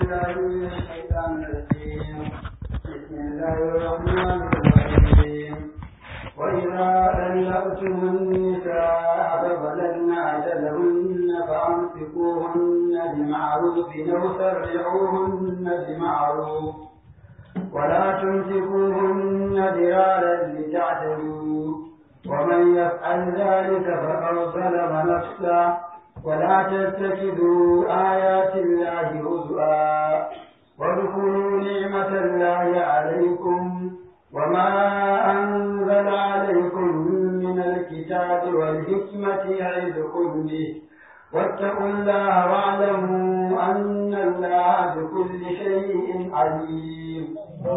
بالله من الشيطان الرجيم بسم الله الرحمن الرحيم وإذا طلقتم النساء فبلغن أجلهن فأمسكوهن بمعروف أو سرحوهن بمعروف ولا تمسكوهن ضرارا لتعتدوا ومن يفعل ذلك فقد ظلم نفسه ولا تتخذوا آيات الله هزؤا واذكروا نعمة الله عليكم وما أنزل عليكم من الكتاب والحكمة يعظكم به واتقوا الله واعلموا أن الله بكل شيء عليم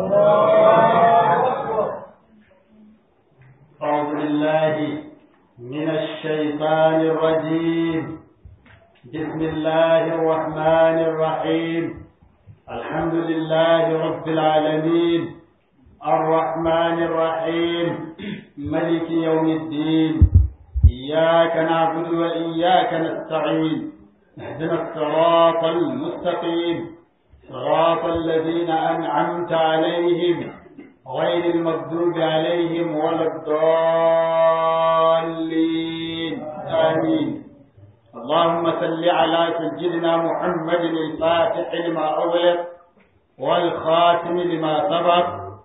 أعوذ بالله من الشيطان الرجيم بسم الله الرحمن الرحيم الحمد لله رب العالمين الرحمن الرحيم ملك يوم الدين إياك نعبد وإياك نستعين اهدنا الصراط المستقيم صراط الذين أنعمت عليهم غير المغضوب عليهم ولا الضالين آمين اللهم صل على سيدنا محمد الفاتح لما أغلق والخاتم لما سبق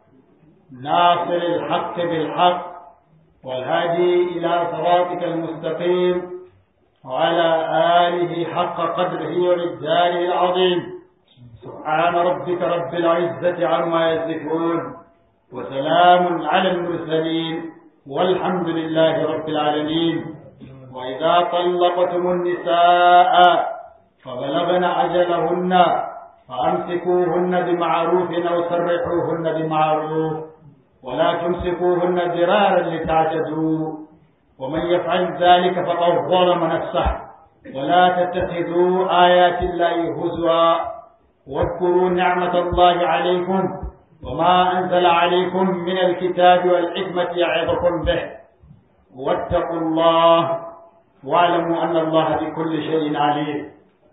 ناصر الحق بالحق والهادي إلى صراطك المستقيم وعلى آله حق قدره ومقداره العظيم سبحان ربك رب العزة عما يصفون وسلام على المرسلين والحمد لله رب العالمين وإذا طلقتم النساء فبلغن أجلهن فأمسكوهن بمعروف أو سرحوهن بمعروف ولا تمسكوهن ضرارا لتعتدوا ومن يفعل ذلك فقد ظلم نفسه ولا تتخذوا آيات الله هزوا واذكروا نعمة الله عليكم وما أنزل عليكم من الكتاب والحكمة يعظكم به واتقوا الله واعلموا أن الله بكل شيء عليم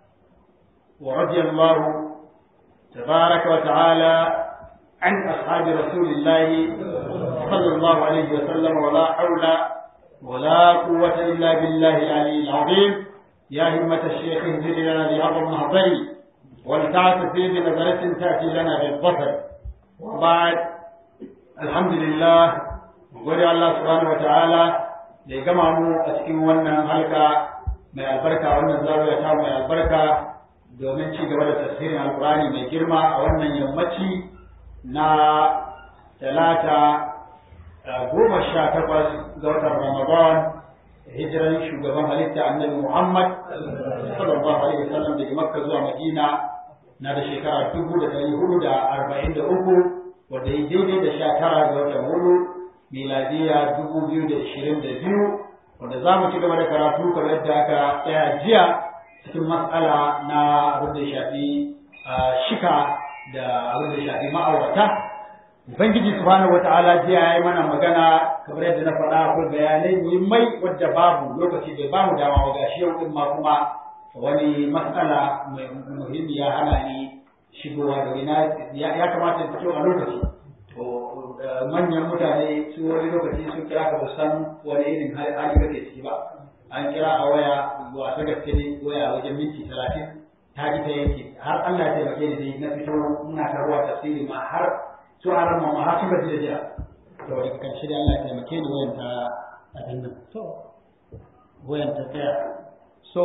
ورضي الله تبارك وتعالى عن أصحاب رسول الله صلى الله عليه وسلم ولا حول ولا قوة إلا بالله العلي العظيم يا همة الشيخ انزل لنا بهذا المهضر ولتعت في بنظرة تأتي لنا بالظفر وبعد الحمد لله gode Allah subhanahu wa ta'ala da ya gama mu a cikin wannan halka mai albarka wannan zawiya ta mai albarka domin ci gaba da tafsirin alkurani mai girma a wannan yammaci na talata goma sha takwas ga watan ramadan hijiran shugaban halitta annabi muhammad sallallahu alaihi wasallam daga makka zuwa madina na da shekara dubu da ɗari hudu da arba'in da uku wanda ya daidai da sha tara ga watan hudu miladiya dubu biyu da ishirin da biyu wanda za mu ci gaba da karatu kamar yadda aka tsaya jiya cikin matsala na abin da ya shafi shika da abin da ya shafi ma'aurata ubangiji subhanahu wata'ala jiya ya yi mana magana kamar yadda na faɗa akwai bayanai muhimmai wadda babu lokaci bai bamu dama ba gashi yau din ma kuma wani matsala mai muhimmi ya hana ni shigowa da ina ya kamata ta a lokaci to manyan mutane su wani lokaci sun kira ka san wani irin hali kake ciki ba an kira a waya wa ta gaske ne waya wajen minti talatin ta ji ta yanke har Allah ya taimake ni dai na fito muna karuwa tafsiri ma har su a ran ma har sun gaji da jiya to daga kan shi da Allah ya taimake ni wayan ta abin nan to wayan ta tsaya so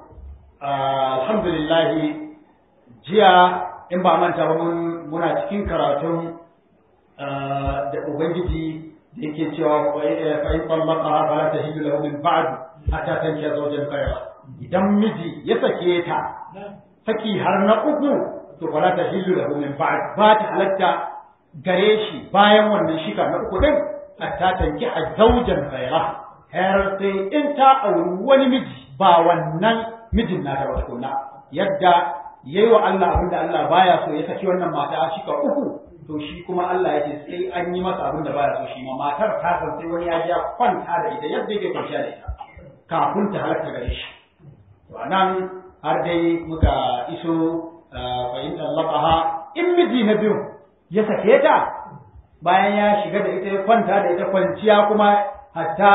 alhamdulillah jiya in ba manta ba muna cikin karatun da ubangiji da yake cewa fa in tallaqaha fala tahillu lahu min ba'd hatta tankiya zawjan ghayra idan miji ya sake ta saki har na uku to fala tahillu lahu min ba'd ba ta halatta gare shi bayan wannan shika na uku din hatta tankiya zawjan ghayra har sai in ta auri wani miji ba wannan mijin na da tukunna yadda yayi wa Allah abinda Allah baya so ya saki wannan mata shika uku to shi kuma Allah ya ce sai an yi masa abin da baya so shi ma matar ta san sai wani ya ji kwanta da ita yadda yake kwanciya da ita kafin ta halatta gare shi to anan har dai muka iso fa in tallaqaha in miji na biyu ya sake ta bayan ya shiga da ita ya kwanta da ita kwanciya kuma hatta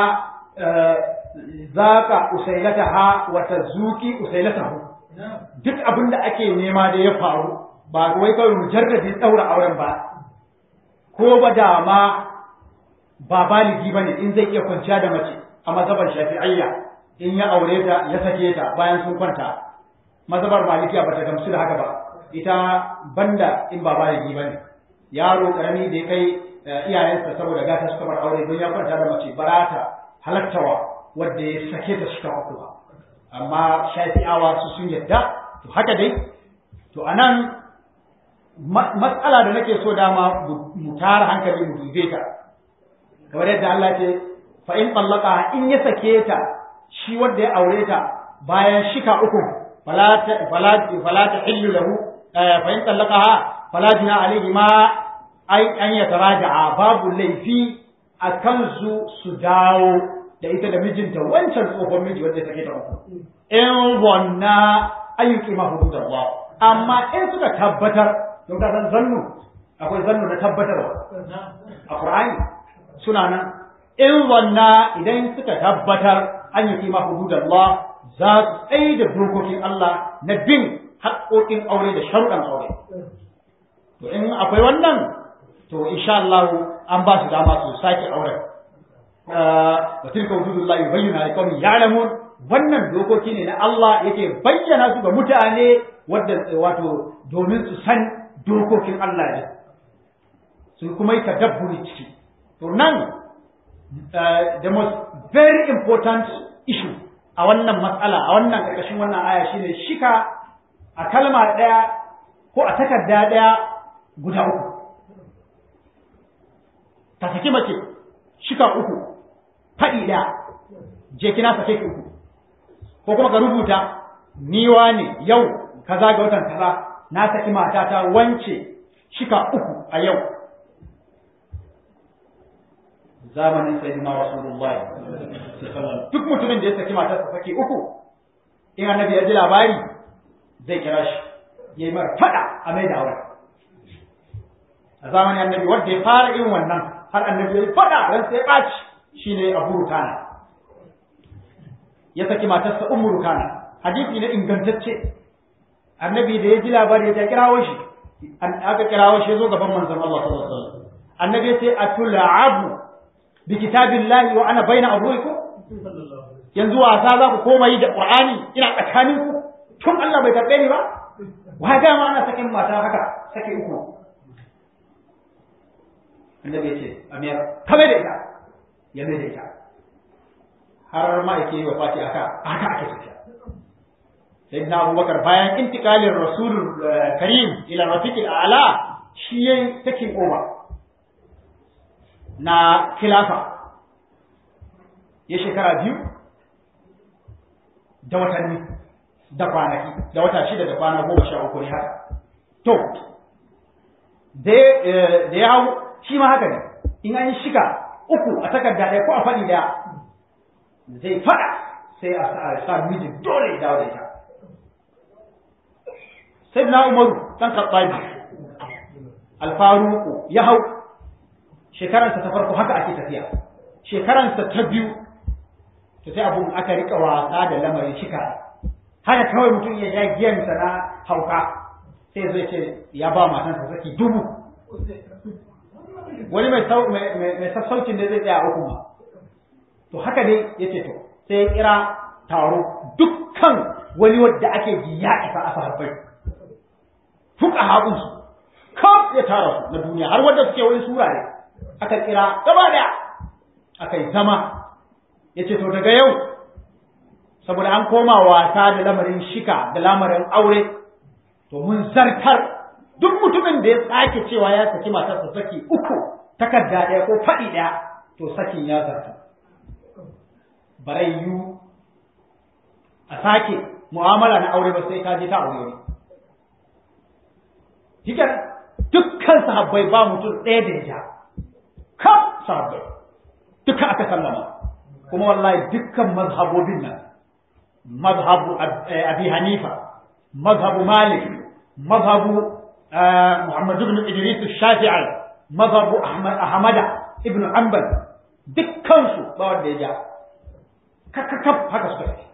zaka usailataha wa tazuki usailatahu duk abin da ake nema da ya faru ba wai kawai mujarradin daura auren ba ko ba da ma ba baligi bane in zai iya kwanciya da mace a mazhabar shafi'ayya in ya aure ta ya sake ta bayan sun kwanta mazhabar malikiya bata gamsu da haka ba ita banda in ba baligi bane yaro karami da ya kai iyayensa saboda gata suka bar aure don ya kwanta da mace barata halattawa wadda ya sake ta suka uku ba amma shafi'awa su sun yadda to haka dai to anan matsala da nake so dama mu tara hankali mu dube ta kamar yadda Allah ce fa in tallaqa in ya sake ta shi wanda ya aure ta bayan shika uku fala ta fala fala ta hillu lahu fa in tallaqaha fala jina alayhi ma ai an ya taraja'a babu laifi a kansu su dawo da ita da mijinta wancan tsohon miji wanda take ta uku in wanna ayyuki ma hududallah amma in suka tabbatar don ka san zannu akwai zannu na tabbatarwa a Qur'ani suna nan in wanna idan suka tabbatar an yi ma hududallah za su tsaye da dokokin Allah na bin haƙoƙin aure da sharuɗan aure to in akwai wannan to insha Allah an ba su dama su sake auren wa tilka hududullah yubayyana liqaumin ya'lamun wannan dokoki ne na Allah yake bayyana su ga mutane wadda wato domin su san dokokin Allah ne su kuma yi tadabburi ciki to nan the most very important issue a wannan matsala a wannan ƙarƙashin wannan aya shine shika a kalma ɗaya ko a takarda ɗaya guda uku ka saki mace shika uku faɗi ɗaya je kina sake ki uku ko kuma ka rubuta niwa ne yau kaza ga watan kaza na saki matata wance shika uku a yau zamanin sayyidina rasulullahi duk mutumin da ya saki matarsa saki uku in annabi ya ji labari zai kira shi ya yi mara fada a mai da auren a zamanin annabi wanda ya fara irin wannan har annabi ya yi fada ran sai ya ɓaci shine abu rukana ya saki matarsa ummu rukana hadisi ne ingantacce annabi da ya ji labari ya kirawo shi aka kirawo shi ya zo gaban manzon Allah sallallahu alaihi wasallam annabi ya ce atul'abu bi kitabillahi wa ana baina abuikum yanzu wasa za ku koma yi da qur'ani ina tsakanin ku tun Allah bai karbe ni ba wa ga ma ana sakin mata haka sake uku annabi ya ce amir kame da ita ya mai da ita har ma yake yi wa fati aka aka ake tafiya sayyidina abubakar bayan intikalin rasulul karim ila rafiqil a'la shi yayin taking over na khilafa ya shekara biyu da watanni da kwanaki da wata shida da kwana goma sha uku ne haka to da ya hau shi ma haka ne in an yi shiga uku a takarda ɗaya ko a faɗi ɗaya zai faɗa sai a sa mijin dole ya dawo da ita sai na umaru ɗan katsabi alfaruku ya hau shekaransa ta farko haka ake tafiya shekaransa ta biyu to sai abun aka rika wasa da lamarin shika haka kawai mutum ya ja giyansa na hauka sai zai ce ya ba matansa saki dubu wani mai sassaucin da zai tsaya uku ma to haka dai ya ce to sai ya kira taro dukkan wani wadda ake ji ya isa a sahabbai fuka haƙunsu kaf ya tara su na duniya har wadda suke wani sura ne aka kira gaba daya aka yi zama ya ce to daga yau saboda an koma wasa da lamarin shika da lamarin aure to mun zartar duk mutumin da ya sake cewa ya saki matarsa saki uku takarda ɗaya ko faɗi ɗaya to sakin ya zarta barayyu a sake mu'amala na aure ba sai ka je ta aure ne Hikan dukkan sahabbai ba mutum ɗaya da ya ja kaf sahabbai duka aka sallama kuma wallahi dukkan mazhabobin nan mazhabu abi hanifa mazhabu malik mazhabu Muhammad ibn Idris Shafi'i mazhabu Ahmad ibn Hanbal dukkan su ba wanda ya ja kakkakaf haka suka yi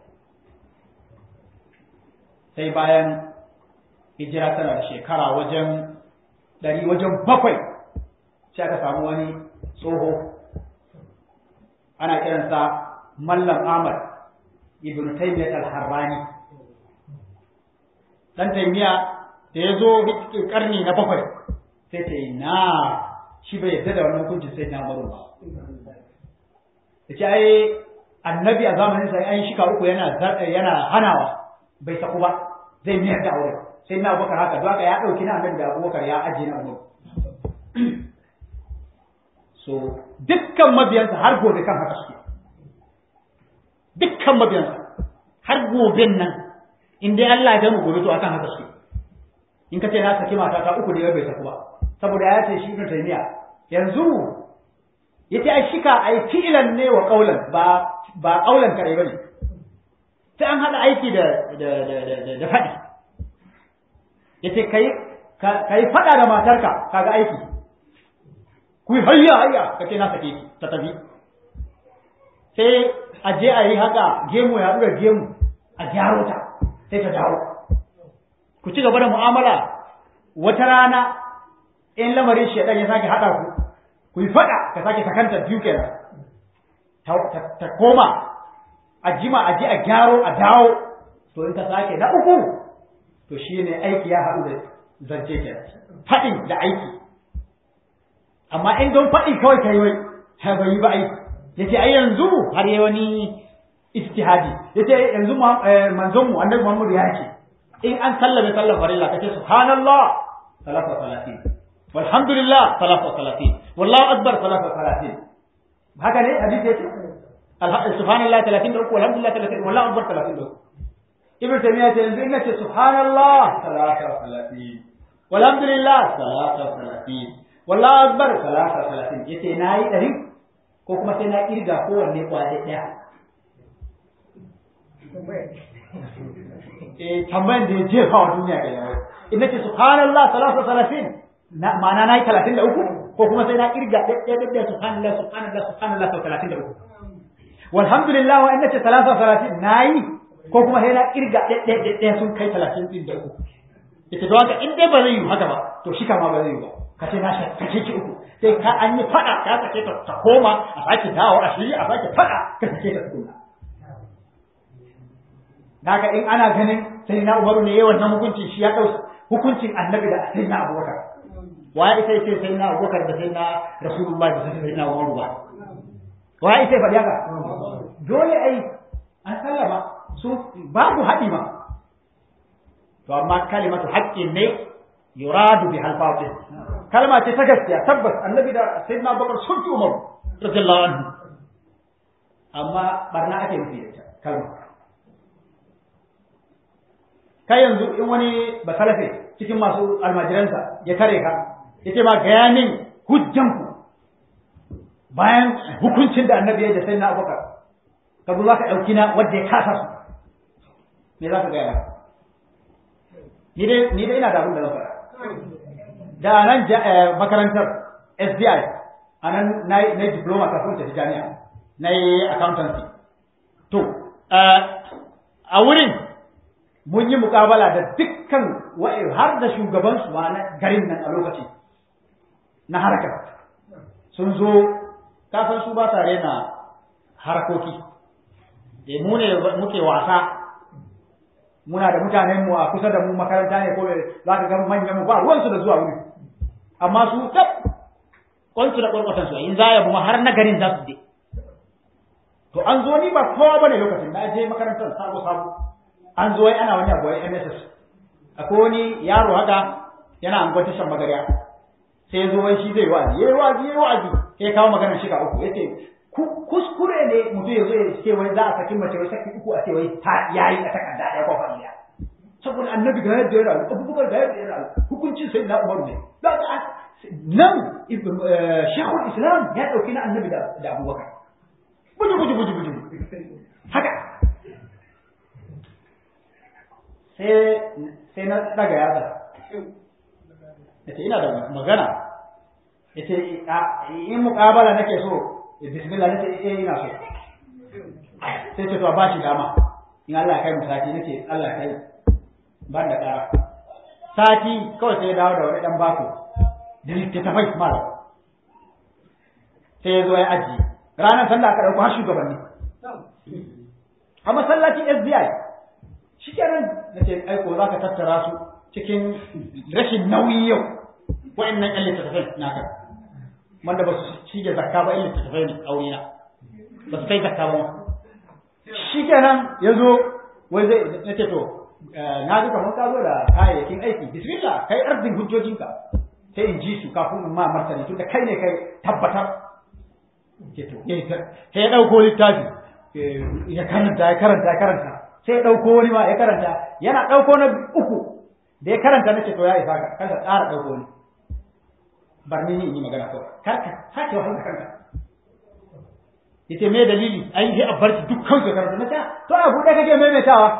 sai bayan hijira tana da shekara wajen ɗari wajen bakwai sai aka samu wani tsoho ana kiransa Mallam Ahmad ibn Taymiyyah al-Harrani dan Taymiyyah da ya zo karni na bakwai sai ce na shi bai yarda da wannan hukuncin sai na baro ba ya ce ai annabi a zamanin sa an shika uku yana yana hanawa bai saku ba zai miyar da aure sai na abubakar haka don haka ya ɗauki na annabi da abubakar ya ajiye na umar so dukkan mabiyansa har gobe kan haka suke dukkan mabiyansa har goben nan in dai Allah ya mu gobe to akan haka suke in ka ce na saki mata ta uku da bai saku ba saboda ya ce shi ibn taymiya yanzu yace ai shika ai fi'lan ne wa qaulan ba ba qaulan kare bane sai an hada aiki da da da da, da fadi yace kai kai fada da matarka kaga aiki ku hayya hayya kace na sake ki ta tafi sai a je a yi haka gemu ya haɗu da gemu a gyaro ta sai ta dawo ku ci gaba da mu'amala wata rana in lamarin shaidan ya sake haɗa ku ku yi faɗa ka sake sakanta biyu kenan ta koma a jima a je a gyaro a dawo to in ka sake na uku to shi ne aiki ya haɗu da zance kenan faɗin da aiki amma in don faɗi kawai ka yi wai ha bai yi ba aiki yace ai yanzu har yayi wani ijtihadi yace yanzu manzon mu annabi Muhammad ya ce in an sallame sallar farilla kace subhanallah salatu salatin walhamdulillah salatu salatin wallahu akbar salatu salatin haka ne hadisi yace subhanallah 33 walhamdulillah 30 wallahu akbar 33 ibn taymiya ce yanzu in nace subhanallah salatu salatin walhamdulillah salatu salatin wallahu akbar salatu salatin yace nayi dari ko kuma sai na kirga kowanne kwaje ɗaya. Eh tambayan da ya jefa wa duniya ga yawa. In nace subhanallah salatu salatin na ma'ana na yi talatin da uku ko kuma sai na kirga ɗaya ɗaya subhanallah subhanallah subhanallah sau talatin da uku. Walhamdulillah wa in nace salatu salatin na yi ko kuma sai na kirga ɗaya ɗaya sun kai talatin ɗin da uku. Ita don haka in dai ba zai yi haka ba to shi kama ba zai yi ba. Ka ce na sake ki uku sai ka an yi fada ka sake ta ta koma a sake dawo a shiri a sake fada ka sake ta tukuna daga in ana ganin sai na umaru ne yawan nan hukunci shi ya ɗau hukuncin annabi da sai na abubakar waye ita ce sai na abubakar da sai na rasulullahi da sai na umaru ba waye ita faɗi haka dole ai an sallama su babu haɗi ma to amma kalimatu haƙƙin ne yuradu bi halfatin kalma ce ta gaskiya tabbas annabi da sayyidina bakar sun fi umar radiyallahu anhu amma barna ake nufi da ita kalma kai yanzu in wani basalafe cikin masu almajiransa ya tare ka ya ce ma gaya min hujjanku bayan hukuncin da annabi ya da sayyidina abubakar ka zo za ka ɗauki na wadda ya kasa su me za ka gaya ni dai ina da abin da zan faɗa da nan makarantar SBI a nan na yi diploma kafin tafi jami'a na yi accountancy to a wurin mun yi mukabala da dukkan wa'i har da shugaban su ma na garin nan a lokaci na harkar sun zo kafin su ba sa rena harkoki e mu ne muke wasa muna da mutanen mu a kusa da mu makaranta ne ko za ka ga manyan mu ba ruwansu da zuwa wuri amma su tab kwansu da kwarkwatan su in za ya kuma har na garin za su je to an zo ni ba kowa bane lokacin na je makarantar sabo sabo an zo wai ana wani abu wai MSS akwai wani yaro haka yana angon tashan magariya sai ya zo wai shi zai wa'azi yayi wa'azi yayi wa'azi sai ya kawo maganar shiga uku yace kuskure ne mutum ya zo ya ce wai za a saki mace wai saki uku a ce wai ta yayi a takarda ɗaya ko fa'ila saboda annabi ga yadda ya rayu abubakar ga yadda ya rayu hukuncin sai na umaru ne da ka nan shekul islam ya ɗauki na annabi da abubakar buju buju buju buju haka sai sai na daga yatsa yace ina da magana yace in muƙabala nake so bismillah nace eh ina so sai ce to a bashi dama in Allah ya kai mu sati nace Allah ya kai ban da ƙara sati kawai sai ya dawo da wani dan bako da littattafai malam sai ya zo ya aji ranar sallah aka ɗauko har shugabanni a masallacin SBI shi kenan na ce aiko za ka tattara su cikin rashin nauyi yau wa'annan ƴan littattafai naka wanda ba su cije zakka ba ƴan littattafai ne a wurina ba su kai zakka ba shi kenan ya zo wai zai na ce to na ga kamar ka zo da kayayyakin aiki bismillah kai arzin hujjojinka sai in ji su kafin in ma martani tunda kai ne kai tabbatar sai ya ɗauko littafi ya karanta ya karanta ya karanta sai ya ɗauko wani ma ya karanta yana ɗauko na uku da ya karanta na ce to ya isa ka kar ka ƙara ɗauko wani bar ni in yi magana kawai kar ka sake wahala kanka yace me dalili ai sai a bar shi dukkan su karanta na ce to a buɗe kake maimaitawa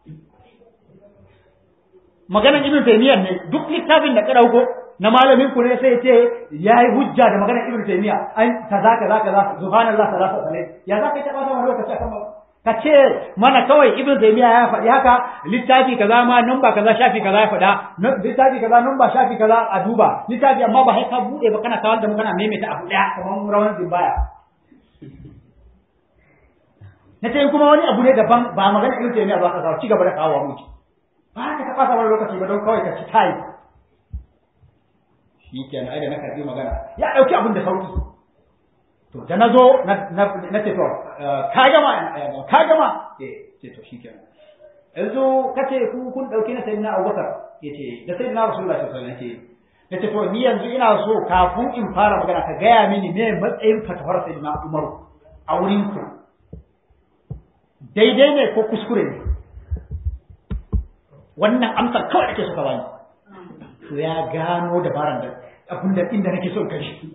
maganan ibn taymiyyah ne duk littafin da ka ɗauko na malamin ku ne sai ya ce ya yi hujja da maganar ibn taymiya an kaza kaza kaza subhanallah salatu alaihi ya za ka taɓa wani lokaci akan ba ka ce mana kawai ibn taymiya ya faɗi haka littafi kaza ma numba kaza shafi kaza ya faɗa littafi kaza numba shafi kaza a duba littafi amma ba sai ka buɗe ba kana kawar da mu kana maimaita abu ɗaya kamar rawan zimbaya na ce kuma wani abu ne daban ba magana ibn taymiya ba ka kawo ci gaba da kawo mu ba ka taɓa wani lokaci ba don kawai ka ci tayi shi kenan ai da na karbi magana ya dauki abin da sauki to da nazo na ce to ka gama ka gama eh ce to shi kenan yanzu kace ku kun dauki na sayyidina Abubakar yace da sayyidina Rasulullahi sallallahu alaihi wasallam yace nace to ni yanzu ina so kafin in fara magana ka gaya mini me matsayin fatawar sayyidina Umar a wurin ku daidai ne ko kuskure ne wannan amsar kawai ake so ka bani to ya gano dabaran da abin da inda nake so kai shi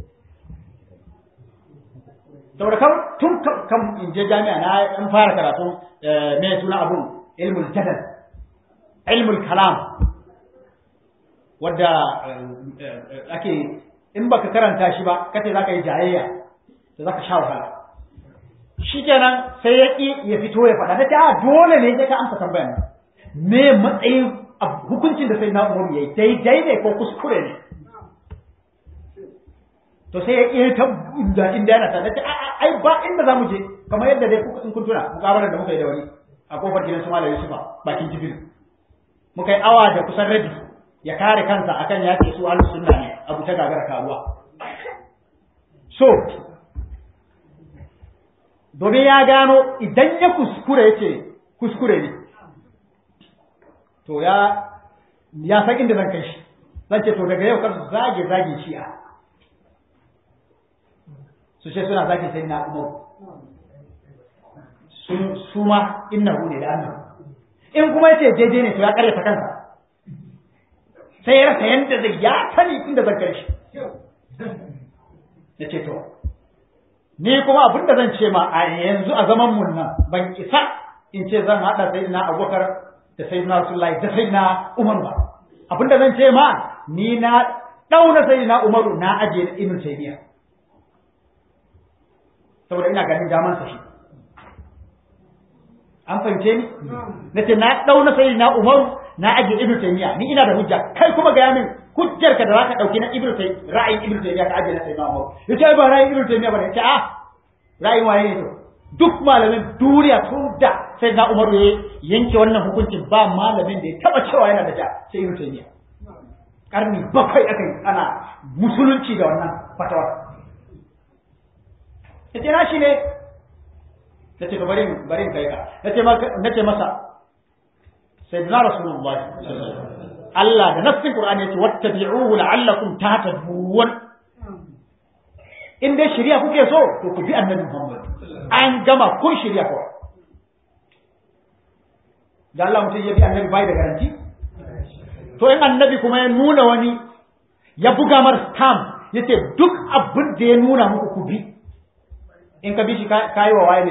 saboda kan tun kan in je jami'a na an fara karatu me suna abun ilmul jadal ilmul kalam wadda ake in baka karanta shi ba kace zaka yi jayayya to zaka sha wahala shikenan sai ya ki ya fito ya faɗa nace a dole ne sai ka amsa tambayar me matsayin hukuncin da sai na umaru yayi daidai ne ko kuskure ne to sai ya ƙi ta inda inda yana ta ce ai ba inda za mu je kamar yadda dai kuka in kun tuna mukabalar da muka yi da wani a kofar gidan su malam Yusufa bakin jibril muka yi awa da kusan rabi ya kare kansa akan ya ce su ahlus sunna ne abu ta gagara karuwa so domin ya gano idan ya kuskure yace kuskure ne to ya ya san inda zan kai shi zan ce to daga yau kar su zage zage shi'a su ce suna zage sai na umar sun su ma innahu ne da annahu in kuma yace daidai ne to ya karyata kansa sai ya rasa yanda zai ya sani inda zan kai shi na ce to ni kuma abin da zan ce ma a yanzu a zaman mun nan ban isa in ce zan haɗa sai na abubakar da sai na rasulullahi da sai na umar ba abin da zan ce ma ni na ɗauna sai na umaru na ajiye na ibn taymiya saboda ina ganin daman sa shi an fahimce ni nace na ɗauna sai na umaru na ajiye ibn taymiya ni ina da hujja kai kuma ga min hujjar ka da zaka dauki na ibnu tay ra'ayin ibnu taymiya ka ajiye na sayyidina umar yace ba ra'ayin ibnu taymiya bane yace ah ra'ayin waye ne to duk malamin duniya tun da sayyidina umar ya yanke wannan hukuncin ba malamin da ya taba cewa yana da ja sai ibnu taymiya karni bakwai aka yi ana musulunci da wannan fatawar yace na shi ne nace to bari bari kai ka nace nace masa sayyidina rasulullahi sallallahu alaihi wasallam Allah da nassin Qur'ani yace wattabi'uhu la'allakum tahtadun in dai shari'a kuke so to ku bi annabi Muhammad an gama kun shari'a ko da Allah mutum ya bi annabi bai da garanti to in annabi kuma ya nuna wani ya buga mar stamp yace duk abin da ya nuna muku ku bi in ka bi shi kai wa waye ne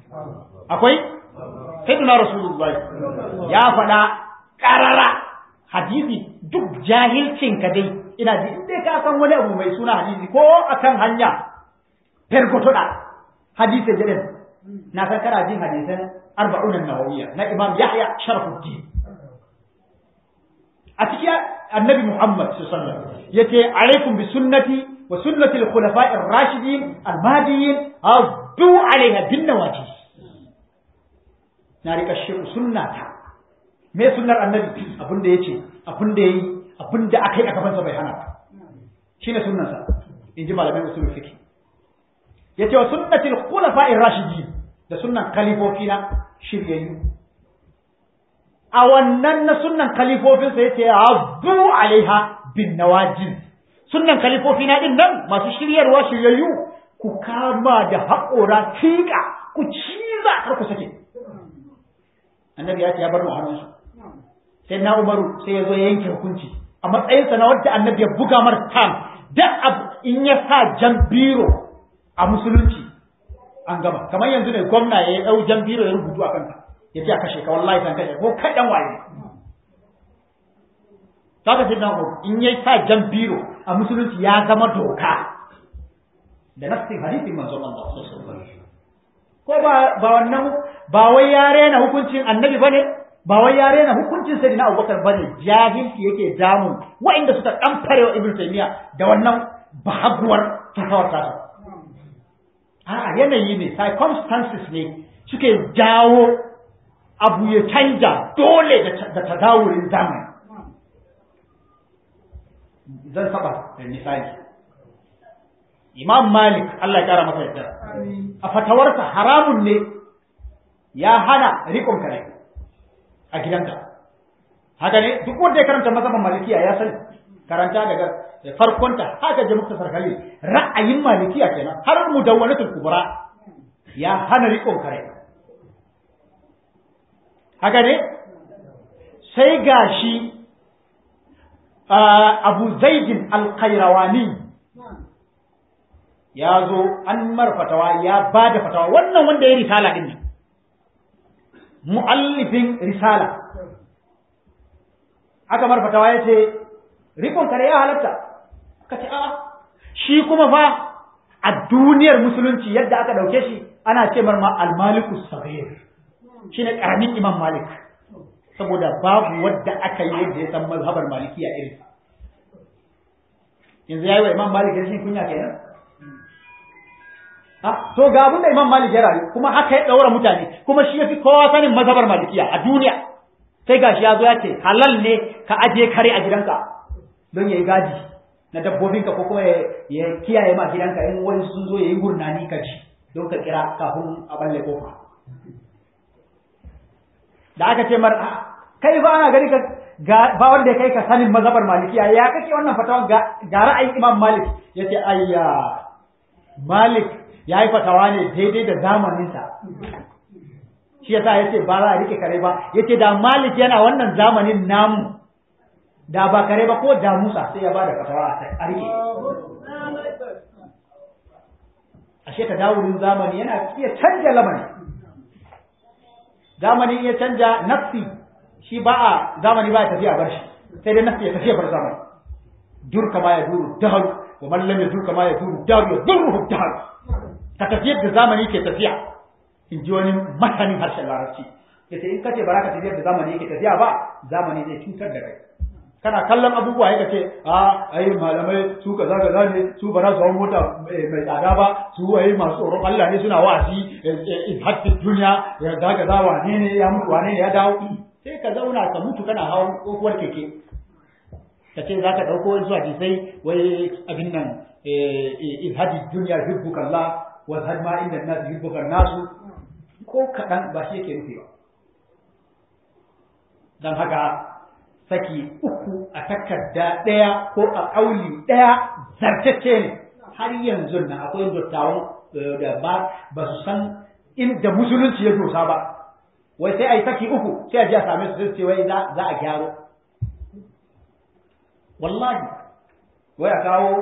akwai sayyidina rasulullahi ya faɗa ƙarara hadisi duk jahilcin ka dai ina ji in dai ka san wani abu mai suna hadisi ko akan hanya fergotoda hadisi da na san kana jin hadisan arba'un an-nawawiyya na Imam Yahya Sharafuddin a cikin annabi Muhammad sallallahu alaihi wasallam yace alaikum bi sunnati wa sunnati al-khulafa'i ar-rashidin al-mahdiyyin addu alaiha bin nawajis na rika shi sunnata me sunnar annabi abin da yace abin da yayi abin da akai a gaban sa bai hana ba shine sunnar sa inji malamai usul fiqh yace wa sunnati al-khulafa'i ar-rashidin da sunnan khalifofi na shiryayyu a wannan na sunnan khalifofinsa yace abdu alaiha bin nawajin sunnan khalifofi na din nan masu shiryarwa shiryayyu ku kama da haƙora fiƙa ku ciza kar ku sake annabi ya ce ya bar mu hannunsu sai na umaru sai ya zo ya yanke hukunci a matsayinsa na wadda annabi ya buga mar tam da in ya sa jan biro a musulunci an gama kamar yanzu ne gwamna ya ɗau jan biro ya rubutu a kanka ya ce a kashe ka wallahi san kashe ko kaɗan waye saka sai na in ya sa jan biro a musulunci ya zama doka da nassin hadisin manzon Allah sallallahu alaihi ko ba ba wannan ba wai ya rena hukuncin annabi bane ba wai ya rena hukuncin sayyidina Abubakar bane jahilci yake damu wa'inda suka kamfare wa Ibn Taymiyyah da wannan bahaguwar fatawar ta a yanayi ne circumstances ne suke jawo abu ya canja dole da tadawurin zamani zan saba da misali imam malik Allah ya kara masa yadda a fatawarsa haramun ne ya hana rikon kare a gidanka haka ne duk wanda ya karanta mazhaban malikiya ya sani karanta daga farkonta haka je muka sarkali ra'ayin malikiya kenan har mudawwanatul kubra ya hana rikon kare haka ne sai gashi abu zaidin alkairawani ya zo an mar fatawa ya ba da fatawa wannan wanda ya risala din mu'allifin risala aka mar fatawa ya ce rikon kare ya halatta ka ce a shi kuma fa a duniyar musulunci yadda aka dauke shi ana ce mar ma almaliku sabir shine karamin imam malik saboda babu wadda aka yi yadda ya san mazhabar malikiya irin yanzu yayi wa imam malik rashin kunya kenan ha to ga abin da imam malik ya rayu kuma haka ya daura mutane kuma shi yafi kowa sanin mazhabar malikiya a duniya sai gashi ya zo ya ce halal ne ka aje kare a gidanka don yayi gadi na dabbobinka ko kuma ya kiyaye ma gidanka in wani sun zo yayi gurnani ka ji don ka kira kafin a balle kofa da aka ce mar kai ba ana gani ka ba wanda kai ka sanin mazhabar malikiya ya kake wannan fatawa ga ra'ayin imam malik yace ayya malik ya yi fatawa ne daidai da zamaninsa shi yasa yace ba za a rike kare ba yace da malik yana wannan zamanin namu da ba kare ba ko da musa sai ya ba da fatawa a rike ashe ta dawurin zamani yana iya canja lamari zamani ya canja nafsi shi ba a zamani ba ya tafiya bar shi sai dai nafsi ya tafiya bar zamani dur kama ya duru dahar wa man lam yadur kama ya duru dahar ya duru dahar ka tafiyar da zamani ke tafiya in ji wani masanin harshen larabci yace in kace ba za ka tafiyar da zamani yake tafiya ba zamani zai cutar da kai kana kallon abubuwa ya ce a ai malamai su kaza kaza ne su ba za su hau mota mai tsada ba su ai masu tsoron Allah ne suna wa'azi in hatta duniya ya ga kaza wane ne ya mutu wane ne ya dawo sai ka zauna ka mutu kana hawan kokuwar keke ka ce za ka ɗauko wani zuwa jisai wai abin nan in hadi duniya hibbuka Allah wa had ma inda nasu hibbuka nasu ko kaɗan ba shi yake nufi ba don haka saki uku a takarda ɗaya ko a ƙauli ɗaya zartacce ne har yanzu na akwai dattawan da ba ba su san inda musulunci ya dosa ba wai sai a yi saki uku sai a ji a same su sai ce wai za a gyaro wallahi wai a kawo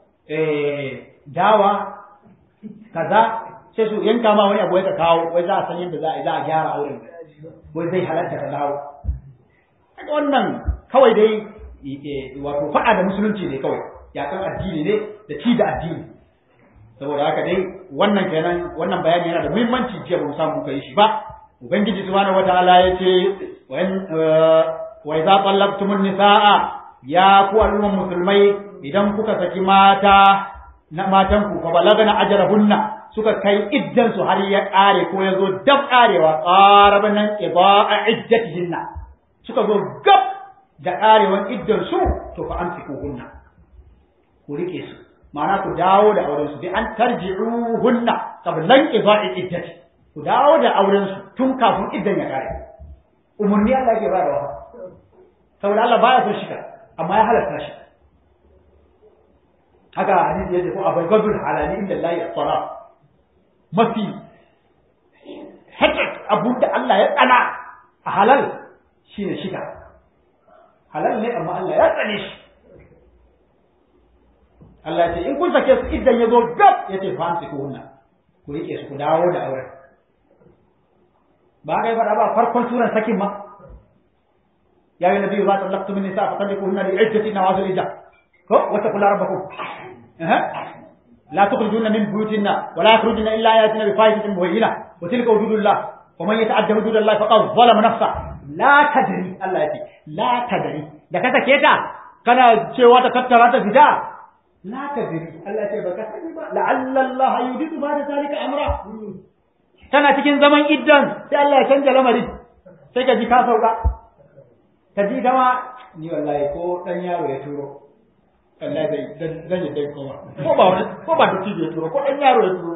dawa kaza sai su yanka ma wani abu wai ka kawo wai za a san yadda za a za a gyara auren wai zai halatta ka dawo kaga wannan kawai dai wato faɗa da musulunci ne kawai yakan addini ne da ci da addini saboda haka dai wannan kenan wannan bayani yana da muhimmanci jiya ba mu samu kai shi ba ubangiji subhanahu wataala ya ce wa idza tallaqtumun nisaa ya ku al'umman musulmai idan kuka saki mata na matan ku fa balagana ajrahunna suka kai iddan su har ya kare ko ya zo dab karewa qaraban nan idaa iddatihinna suka zo gab da karewan iddan su to fa amsikuhunna ku rike su ma'ana ku dawo da auren su bi an tarji'uhunna qablan ida'i iddati ku dawo da auren su tun kafin iddan ya kare umurni Allah yake ba da wa saboda Allah baya so shika amma ya halatta shi haka hadisi yace ko abagadul halali inda Allah ya tsara mafi hakik abun da Allah ya tsana a halal shine shika halal ne amma Allah ya tsane shi Allah ya ce in kun sake su idan ya zo gab ya ce fa ku hunna ku rike su ku dawo da auren ba ga fara ba farkon suran sakin ma ya yi nabi za ta laqtu min nisa fa talliquhunna li iddati nawazil ija ko wa taqulu rabbakum eh la tukhrijuna min buyutinna wa la yakhrujuna illa ayatina bi fahishatin mubayyina wa tilka hududullah wa man yata'adda hududallah faqad zalama nafsa la tadri Allah ya ce la tadri da ka sake ta kana cewa ta tattara ta fita la tadri Allah ce baka sani ba la'alla Allah yudidu ba da zalika amra tana cikin zaman iddan sai Allah ya canja lamari sai ka ji ka sauka ka ji kama ni wallahi ko dan yaro ya turo wallahi zai zan yi dai koma ko ba wani ko ba da ya turo ko dan yaro ya turo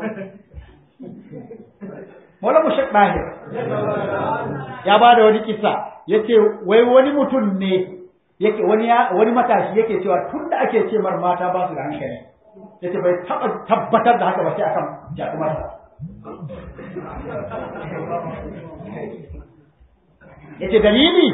Mola Mushak Dahir ya ba da wani kisa yace wai wani mutum ne yake wani wani matashi yake cewa tun da ake ce mar mata ba su da hankali yace bai taba tabbatar da haka ba sai akan jakumarsa yace dalili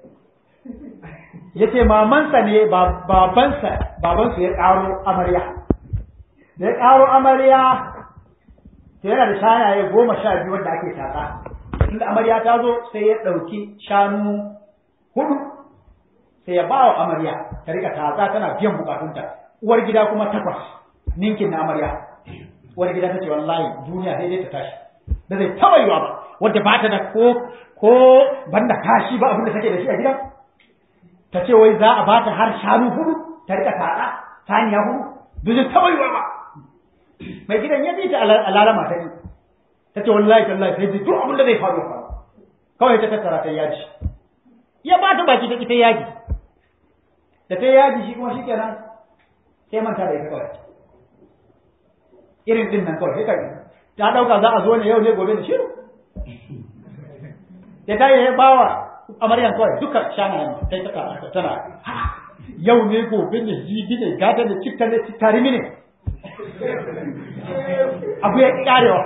yace mamansa ne babansa babansu ya karo amarya da ya karo amarya to yana da shanaye goma sha biyu wanda ake tatsa inda amarya ta zo sai ya ɗauki shanu hudu sai ya ba wa amarya ta rika tatsa tana biyan bukatunta uwar gida kuma takwas ninkin na amarya uwar gida ta ce wallahi duniya sai dai ta tashi da zai taba yiwa ba wadda ba ta da ko ko banda kashi ba abin da take da shi a gidan ta ce wai za a ba ta har shanu hudu ta rika tatsa saniya hudu da zai taba yiwa ba mai gidan ya bi ta alalama ta yi ta ce wallahi tallahi sai duk abin da zai faru faru kawai ta tattara ta yaji ya ba ta baki ta ita yaji da ta yaji shi kuma shikenan sai manta da ita kawai irin din nan kawai sai ta dauka za a zo ne yau ne gobe da shiru da ta yi bawa amaryan kawai duka shana kai ta kara tana yau ne gobe ne jibi ne gada ne cikta ne tarimi ne abu ya karewa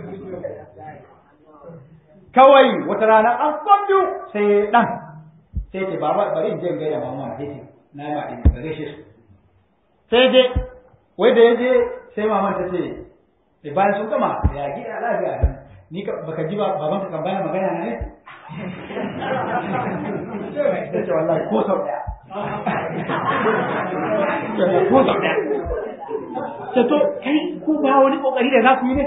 kawai wata rana an kwambiyu sai dan sai ce baba bari in je in gaida mama na dace na yi maɗin da gaishe su sai je wai da ya je sai maman ta ce da bayan sun gama ya gida lafiya nan ni baka ji ba baban ka kan bana magana na ne ta ce wallahi ko sau ɗaya ko sau ɗaya ce to kai ku ba wani kokari da za ku yi ne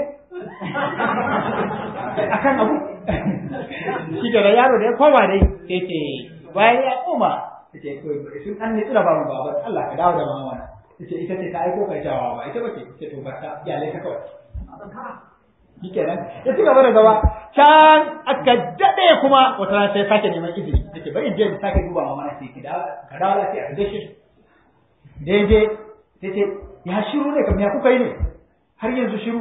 akan abu shi da yaro da ya koma dai sai ce bayan ya koma ta ce sun an ne tsira babu baba Allah ka dawo da mama na ta ce ita ce ta aiko kai jawa ba ita bace ce to barka iyalai ka kawai shi kenan ya ci gaba da gaba can aka daɗe kuma wata rana sai sake neman izini ta ce bari in je in sake duba mama na sai ki dawo ka dawo lafiya ka gaishe da ya je ta ce ya shiru ne kam ya kuka yi ne har yanzu shiru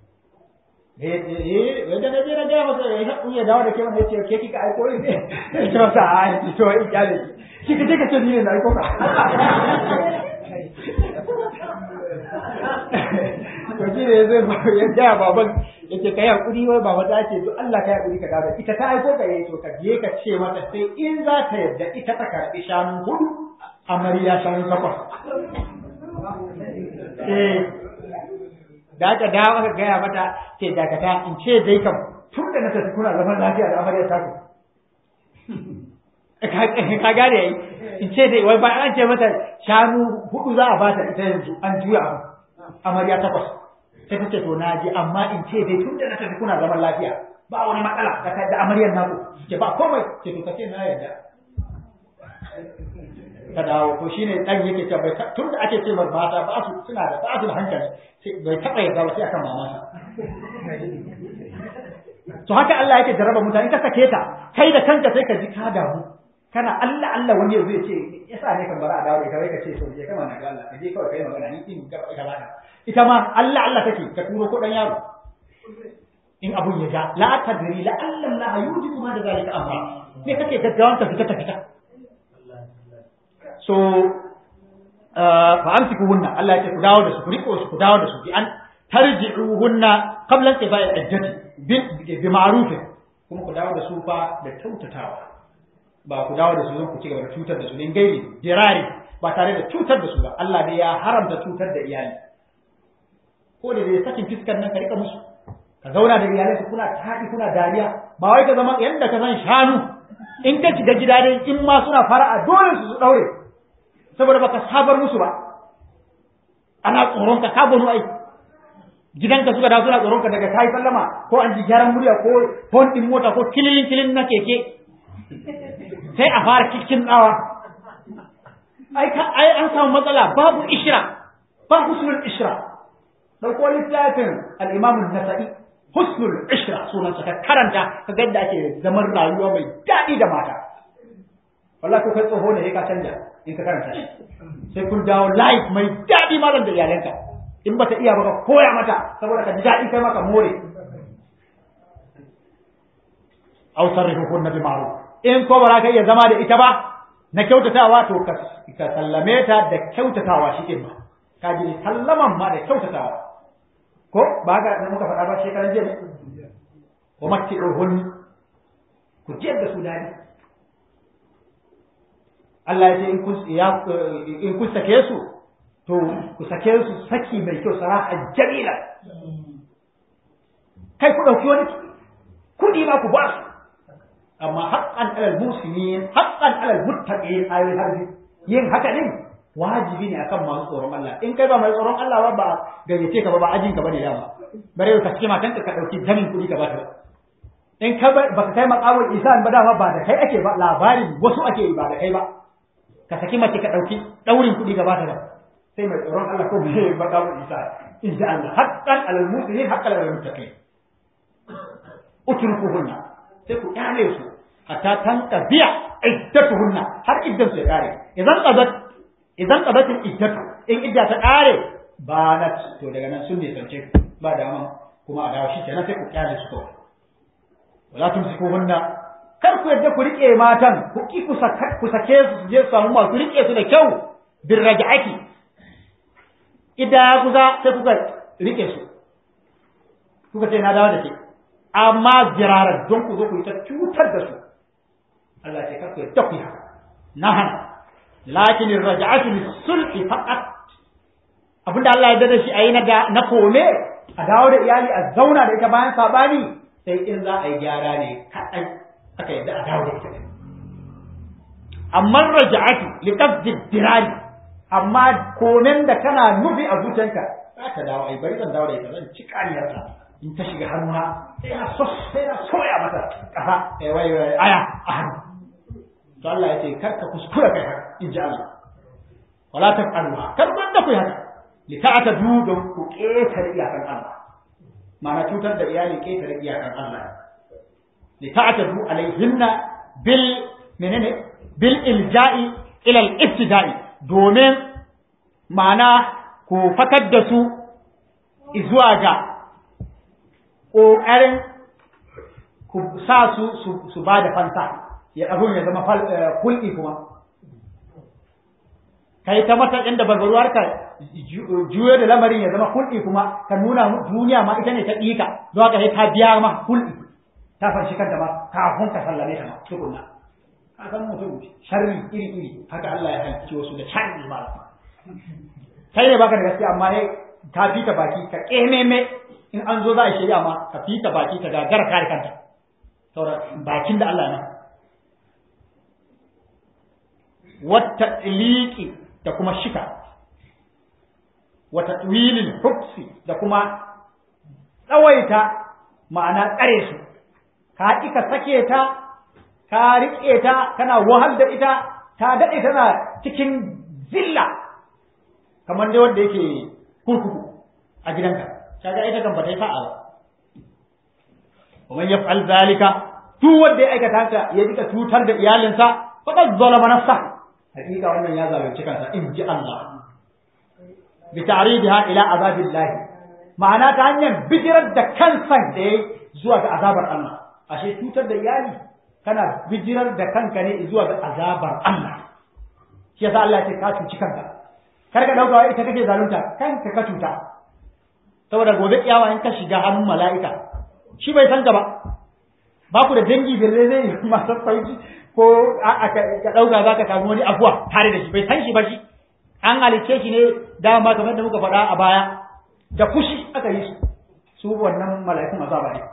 eh wanda na je na gaya masa ya haƙu ya dawo da ke wanda ya ce ke kika aiko ne ya ce masa a yi to in kyale shi ka je ka ce ni ne na aiko ka to shi ne zai ya gaya baban ya ce kai hakuri wai baba ta ce duk Allah kai hakuri ka dawo ita ta aiko ka yayi to ka je ka ce mata sai in za ta yadda ita ta karɓi shanu hudu amarya shanu takwas eh da aka dawo aka gaya mata ce dakata in ce dai kam tun da na tafi kuna zaman lafiya da amarya ta ku ka gane yayi in ce dai wai ba an ce mata shanu hudu za a bata ita yanzu an juya abu amarya takwas sai ta ce to na ji amma in ce dai tun da na tafi kuna zaman lafiya ba wani matsala da da amaryar naku ke ba komai ce to kace na yarda ka dawo to shine dan yake cewa bai tun da ake ce mar mata ba su suna da ba su da hankali sai bai taba yarda ba sai akan mamansa to haka Allah yake jarraba mutane ka sake ta kai da kanka sai ka ji ka damu kana Allah Allah wani yanzu ya ce yasa ne kan bara a dawo da kai ka ce to je kama na ga Allah ka je kawai kai magana ni in ga ita ba ita ma Allah Allah take ka turo ko dan yaro in abun ya ja la tadri la Allah la yujibu ma da zalika amma me kake gaggawan ka fita ta fita so fa amsikuhunna Allah ya ce ku dawo da su ku riko su ku dawo da su bi an tarji'uhunna qabla inqida'i iddati bi ma'ruf kuma ku dawo da su fa da kyautatawa ba ku dawo da su zan ku ci gaba da cutar da su din gairi dirari ba tare da cutar da su ba Allah dai ya haramta cutar da iyali ko da dai sakin fiskar nan ka rika musu ka zauna da iyalai su kuna taɗi kuna dariya ba wai ka zama yadda ka san shanu in ka shiga gida dai in ma suna fara'a dole su su daure saboda baka sabar musu ba ana tsoron ka ka gonu ai gidanka suka dawo suna tsoron ka daga kai sallama ko an ji gyaran murya ko hon din mota ko kililin kilin na keke sai a fara cikin tsawa ai ka ai an samu matsala babu ishra ba husnul ishra dauko littafin al-imam an-nasa'i husnul ishra sunan ka karanta ka ga yadda ake zaman rayuwa mai daɗi da mata wallahi ko kai tsoho ne ka canja in ka karanta shi sai kun dawo life mai daɗi malam da iyalanka in bata iya ba ka koya mata saboda ka ji daɗi kai maka more aw sarrihuhunna bi ma'ruf in ko ba ka iya zama da ita ba na kyautatawa to ka sallame ta da kyautatawa shi din ba ka ji sallaman ma da kyautatawa ko ba ga da muka faɗa ba shekaran jiya ne wa matti'uhun ku jiyar da su dadi Allah ya ce in kun in kun sake su to ku sake su saki mai kyau saraha jamila kai ku dauki wani kudi ma ku ba su amma haqqan alal muslimin haqqan alal muttaqin ayoyin harbi yin haka din wajibi ne akan masu tsoron Allah in kai ba mai tsoron Allah ba ba gayyace ka ba ba ajin ka bane dama bare ka ce matan ka dauki jamin kuɗi ka bata in ka ba ka kai makawul isan ba dama ba da kai ake ba labarin wasu ake yi ba da kai ba ka saki mace ka dauki daurin kuɗi ka bata ba sai mai tsoron Allah ko bai makawul isan insha Allah haqqan alal muslimin haqqan alal muttaqin utrukuhunna sai ku kyale su hatta tanka biya iddatuhunna har iddan su ya kare idan qadat idan qadatul iddatu in idda ta kare ba na to daga nan sun ne sance ba dama kuma a dawo shi kenan sai ku kyale su kawai wala tumsikuhunna kar ku yadda ku rike matan ku ki ku sake ku sake su su je su samu masu rike su da kyau bir raj'ati idda ya kusa sai kuka rike su kuka ce na dawo da ke amma jirarar don ku zo ku yi ta cutar da su Allah ce kar ku yadda ku yi haka na hana lakin raj'atu lis-sulhi faqat abinda Allah ya dada shi ayi na na kome a dawo da iyali a zauna da ita bayan sabani sai in za a yi gyara ne kaɗan aka yadda a dawo da ita amma raj'atu li qasdi dirari amma komen da kana nufi a zuciyanka za ta dawo ai bari zan dawo da ita zan ci kaniyarta in ta shiga hannuna sai na so sai na soya mata kasa eh wai aya a hannu to Allah ya ce kar ka kuskura kai haka in ji Allah wala taf'aluha kar ban da ku haka li ta'tadu don ku ketare iyakan Allah ma'ana cutar da iyali ketare iyakan Allah li ta'tadu alaihinna bil menene bil ilja'i ila al ibtida'i domin ma'ana ku fakar da su zuwa ga ƙoƙarin ku sa su su ba da fansa ya abun ya zama kulɗi kuma kai ta mata inda barbaruwar ka juyo da lamarin ya zama kulɗi kuma ka nuna duniya ma ita ne ta ɗika don haka sai ta biya ma kulɗi ta fanshi kanta ma kafin ka sallame ta ma tukunna ka san mutum sharri iri iri haka Allah ya halicci wasu da sharri ma kai ne baka da gaskiya amma ne ka fita baki ka kememe in an zo za a shirya ma ka fita baki ka gagara kare kanta saboda bakin da Allah ya wata iliki da kuma shika wata wilin hubsi da kuma tsawaita ma'ana tsare su ka ƙi ka sake ta ka riƙe ta kana wahal da ita ta daɗe tana cikin zilla kamar dai wanda yake kurkuku a gidanka kaga ita kan bata yi fa'a ba ومن يفعل ذلك duk wanda ya aikata haka ya dika cutar da iyalinsa faqad zalama nafsa hakika wannan ya zalunci kansa in ji Allah bi ta'ridiha ila azabillah ma'ana ta hanyar bijirar da kansa da yayi zuwa ga azabar Allah ashe cutar da iyali kana bijirar da kanka ne zuwa ga azabar Allah shi yasa Allah ya ce ka cuci kanka kar ka dauka ita kake zalunta kanka ka cuta saboda gobe kiyawa in ka shiga hannun mala'ika shi bai san ka ba ba ku da dangi belle zai yi masu sauki ko ka ɗauka za ka samu wani abuwa tare da shi bai san shi ba shi an halicce shi ne dama kamar da muka faɗa a baya da fushi aka yi su su wannan mala'ikun azaba ne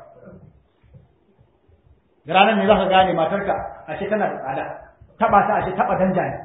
da ranar ne za ka gane matarka ashe tana da tsada taɓa ta ashe taɓa danja ne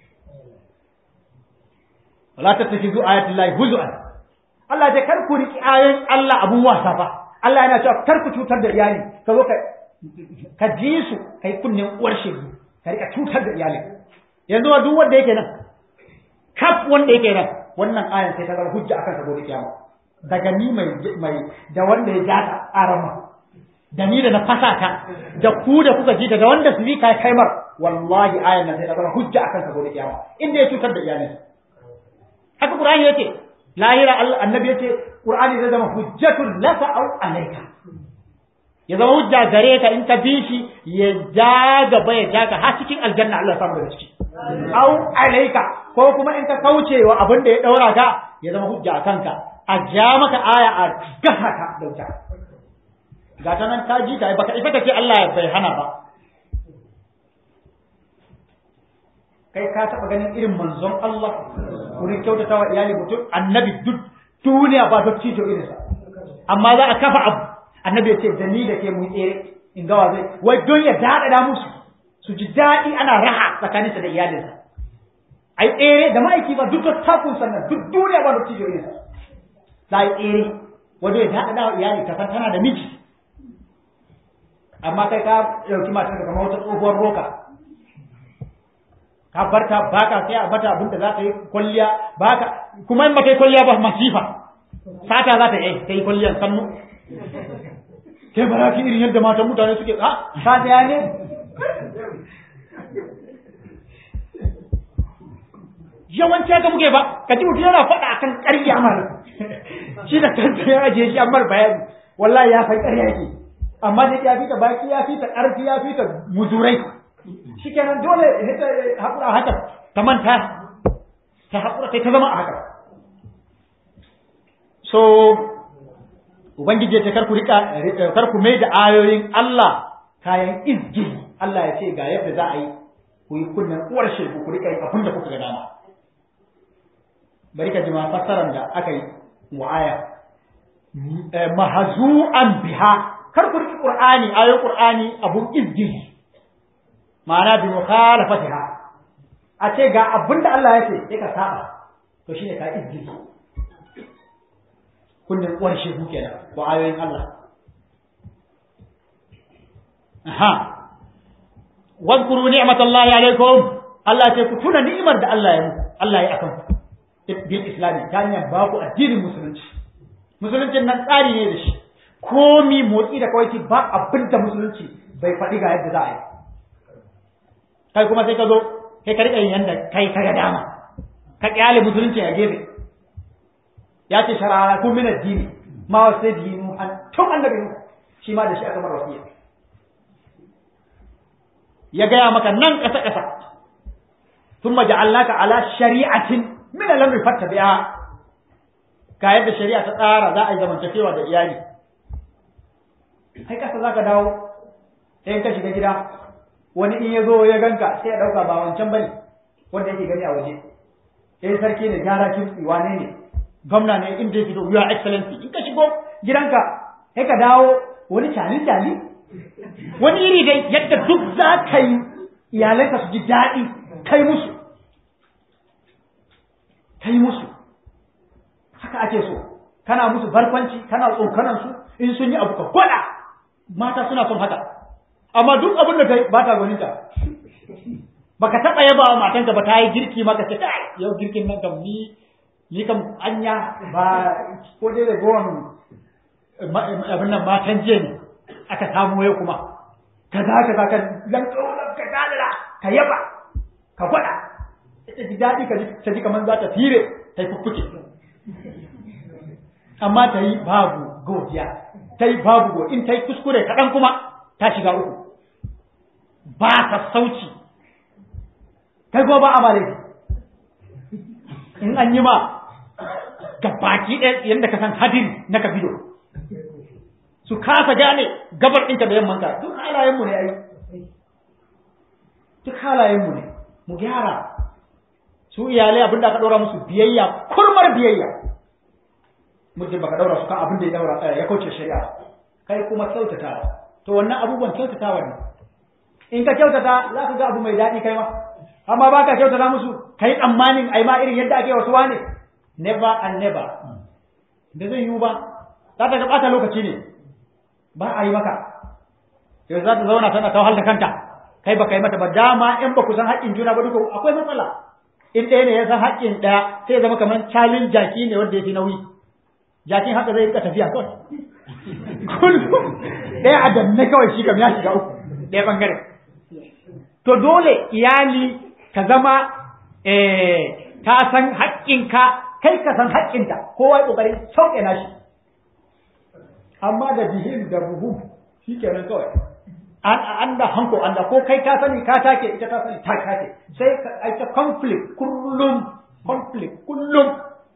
wala tattakizu ayatullahi huzu'an Allah ya kar ku riki ayoyin Allah abun wasa fa Allah yana cewa kar ku cutar da iyali ka zo ka ka ji su kai kunnen uwar shegu ka rika cutar da iyali yanzu wa duk wanda yake nan kaf wanda yake nan wannan ayan sai ta zama hujja akan sa gobe kiyama daga ni mai mai da wanda ya jata arama da ni da na fasa ta da ku da kuka ji da wanda su kai kaimar wallahi ayan nan sai ta zama hujja akan sa gobe kiyama inda ya cutar da iyali haka qur'ani yake lahira annabi yace qur'ani zai zama hujjatul laka aw alayka ya zama hujja gare ka in ka bi shi ya ja gaba ya ja ka har cikin aljanna Allah samu daga ciki aw alayka ko kuma in ka kauce wa abin da ya daura ka ya zama hujja a kanka a ja maka aya a gasa ka da wuta ga ta nan ka ji ta baka ifa ce Allah bai hana ba kai ka taba ganin irin manzon Allah wurin kyautata wa iyali mutum annabi duk duniya ba duk cijo irinsa amma za a kafa abu annabi ya ce da ni da ke mu tsere in gawa zai wai don ya daɗaɗa musu su ji daɗi ana raha tsakaninsa da iyalinsa ai tsere da ma'aiki ba duk takun sannan duk duniya ba duk cijo irinsa za a yi tsere wajen ya daɗaɗa wa iyali ka san tana da miji amma kai ka ɗauki matar ka kamar wata tsohuwar roka ka barta baka sai a bata abinda za ta yi kwalliya baka kuma in ba ta yi kwalliya ba masifa sata za ta yi ta yi kwalliyan sannu kai ba za ki irin yadda matan mutane suke ha ta ya ne yawanci haka muke ba ka ji mutum yana faɗa akan ƙarya mara shi da kansa ya ajiye shi amma bayani wallahi ya san ƙarya yake amma dai ya fita baki ya fita ƙarfi ya fita muzurai shikenan dole ta haƙura haka ta manta ta haƙura sai ta zama a haka so ubangiji ya ce karku rika karku mai da ayoyin Allah kayan izgi Allah ya ce ga yadda za a yi ku yi kunnen uwar shegu ku rika yin abin da kuka ga dama bari ka ji ma fassarar da aka yi mu'aya mahazu'an biha kar ku riki qur'ani ayoyin qur'ani abun izgi ma'ana bi mukhalafatiha a ce ga abinda Allah ya ce sai ka saba to shine ka izgi kunnen uwar shegu kenan ko ayoyin Allah aha wadhkuru ni'matallahi alaikum Allah ce ku tuna ni'imar da Allah ya muku Allah ya akan ku bil islami ta hanyar ba ku addinin musulunci musuluncin nan tsari ne da shi komi motsi da kawai ba abin da musulunci bai faɗi ga yadda za a yi kai kuma sai ka zo kai ka riƙa yin yanda kai ka ga dama ka kyale musulunci a gefe ya ce sharara kun min addini ma wa sai dinu an tun annabi shi ma da shi aka mara wasiya ya gaya maka nan ƙasa ƙasa ثم جعلناك على شريعة من الأمر فاتبعها ka yadda shari'a ta tsara za a yi zamantakewa da iyali kai kasa za ka dawo sai ka shiga gida wani in ya zo ya ganka sai ya ɗauka ba wancan bane wanda yake gani a waje sai sarki ne gyara kimtsi wane ne gwamna ne inda ya fito your excellency in ka shigo gidanka sai ka dawo wani cali cali wani iri dai yadda duk za ka yi iyalanka su ji daɗi kai musu kai musu haka ake so kana musu barkwanci kana tsokanan su in sun yi abu ka gwada mata suna son haka amma duk abin da kai ba ta gwaninta baka taɓa yaba wa matanka ba ta yi girki maka ce kai yau girkin nan kam ni ni kam anya ba ko dai da gowan abin nan matan jiya ne aka samu yau kuma ka za ka za ka lanto ka dadara ka yaba ka gwada ita ji daɗi ka ta ji kamar za ta fire ta yi fuffuke amma ta yi babu godiya ta yi babu go in ta yi kuskure kaɗan kuma ta shiga uku ba ta sauci kai kuma ba a malai in an yi ma ga baki ɗaya yadda ka san hadin na kabido su kasa gane gabar ɗinka da yammanka duk halayenmu ne ai duk halayenmu ne mu gyara su iyalai abinda aka ɗora musu biyayya kurmar biyayya muddin baka ɗaura su kan abin da ya ɗaura ya kauce shari'a kai kuma kyautata to wannan abubuwan kyautatawa ne in ka kyautata za ka ga abu mai daɗi kai ma amma ba ka kyautata musu kai tsammanin ai ma irin yadda ake wasu wane never and never da zai yiwu ba za ta ɓata lokaci ne ba a yi maka yau za ta zauna tana ta da kanta kai ba kai mata ba dama in ba ku san haƙƙin juna ba duka akwai matsala in ɗaya ne ya san haƙƙin ɗaya sai ya zama kamar calin jaki ne wanda ya fi nauyi jakin haka zai rika tafiya kawai kullum ɗaya a danne kawai shi kam ya shiga uku ɗaya ɓangare to dole iyali ka zama ta san haƙƙinka kai ka san haƙƙinta kowa ya ƙoƙarin sauƙe na shi amma da bihin da buhu shi kenan kawai an da hanko an da ko kai ka sani ka take ita ta sani ta take sai ka aika conflict kullum conflict kullum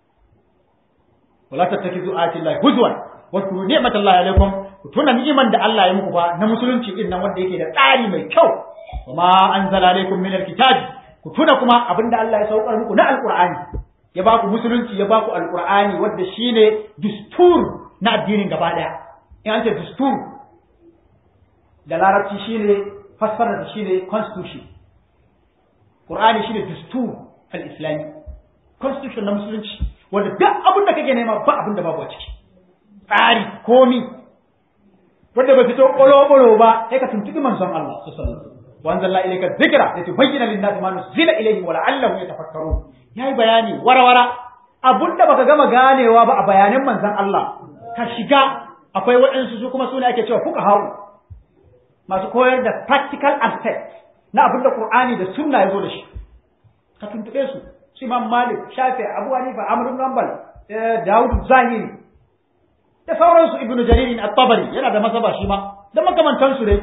wala tattakizu ayati llahi huzwan wa kuru ni'matallahi alaikum tuna ni'iman da Allah ya muku ba na musulunci din nan wanda yake da tsari mai kyau kuma anzala alaikum min alkitabi ku tuna kuma abinda Allah ya saukar muku na alqur'ani ya ba ku musulunci ya ba ku alqur'ani wanda shine dustur na addinin gaba daya in an ce dustur da larabci shine fassara da shine constitution qur'ani shine dustur al-islami constitution na musulunci wanda duk abin da kake nema ba abin da babu a ciki tsari komi wanda ba fito ƙolo-ƙolo ba sai ka tuntuɓi manzon Allah su sallallahu wa anzalna ilayka dhikra litubayyana lin-nasi ma nuzila ilayhim wa la'allahum yatafakkarun yayi bayani warawara abunda baka gama ganewa ba a bayanan manzon Allah ka shiga akwai waɗansu su kuma sune ake cewa fuqaha masu koyar da practical aspect na abinda Qur'ani da sunna ya zo da shi ka tuntuɓe su su Imam Malik Shafi Abu Hanifa Amr ibn Hanbal Dawud Zahiri da sauransu Ibn Jarir at-Tabari yana da mazhaba shi ma da makamantan su dai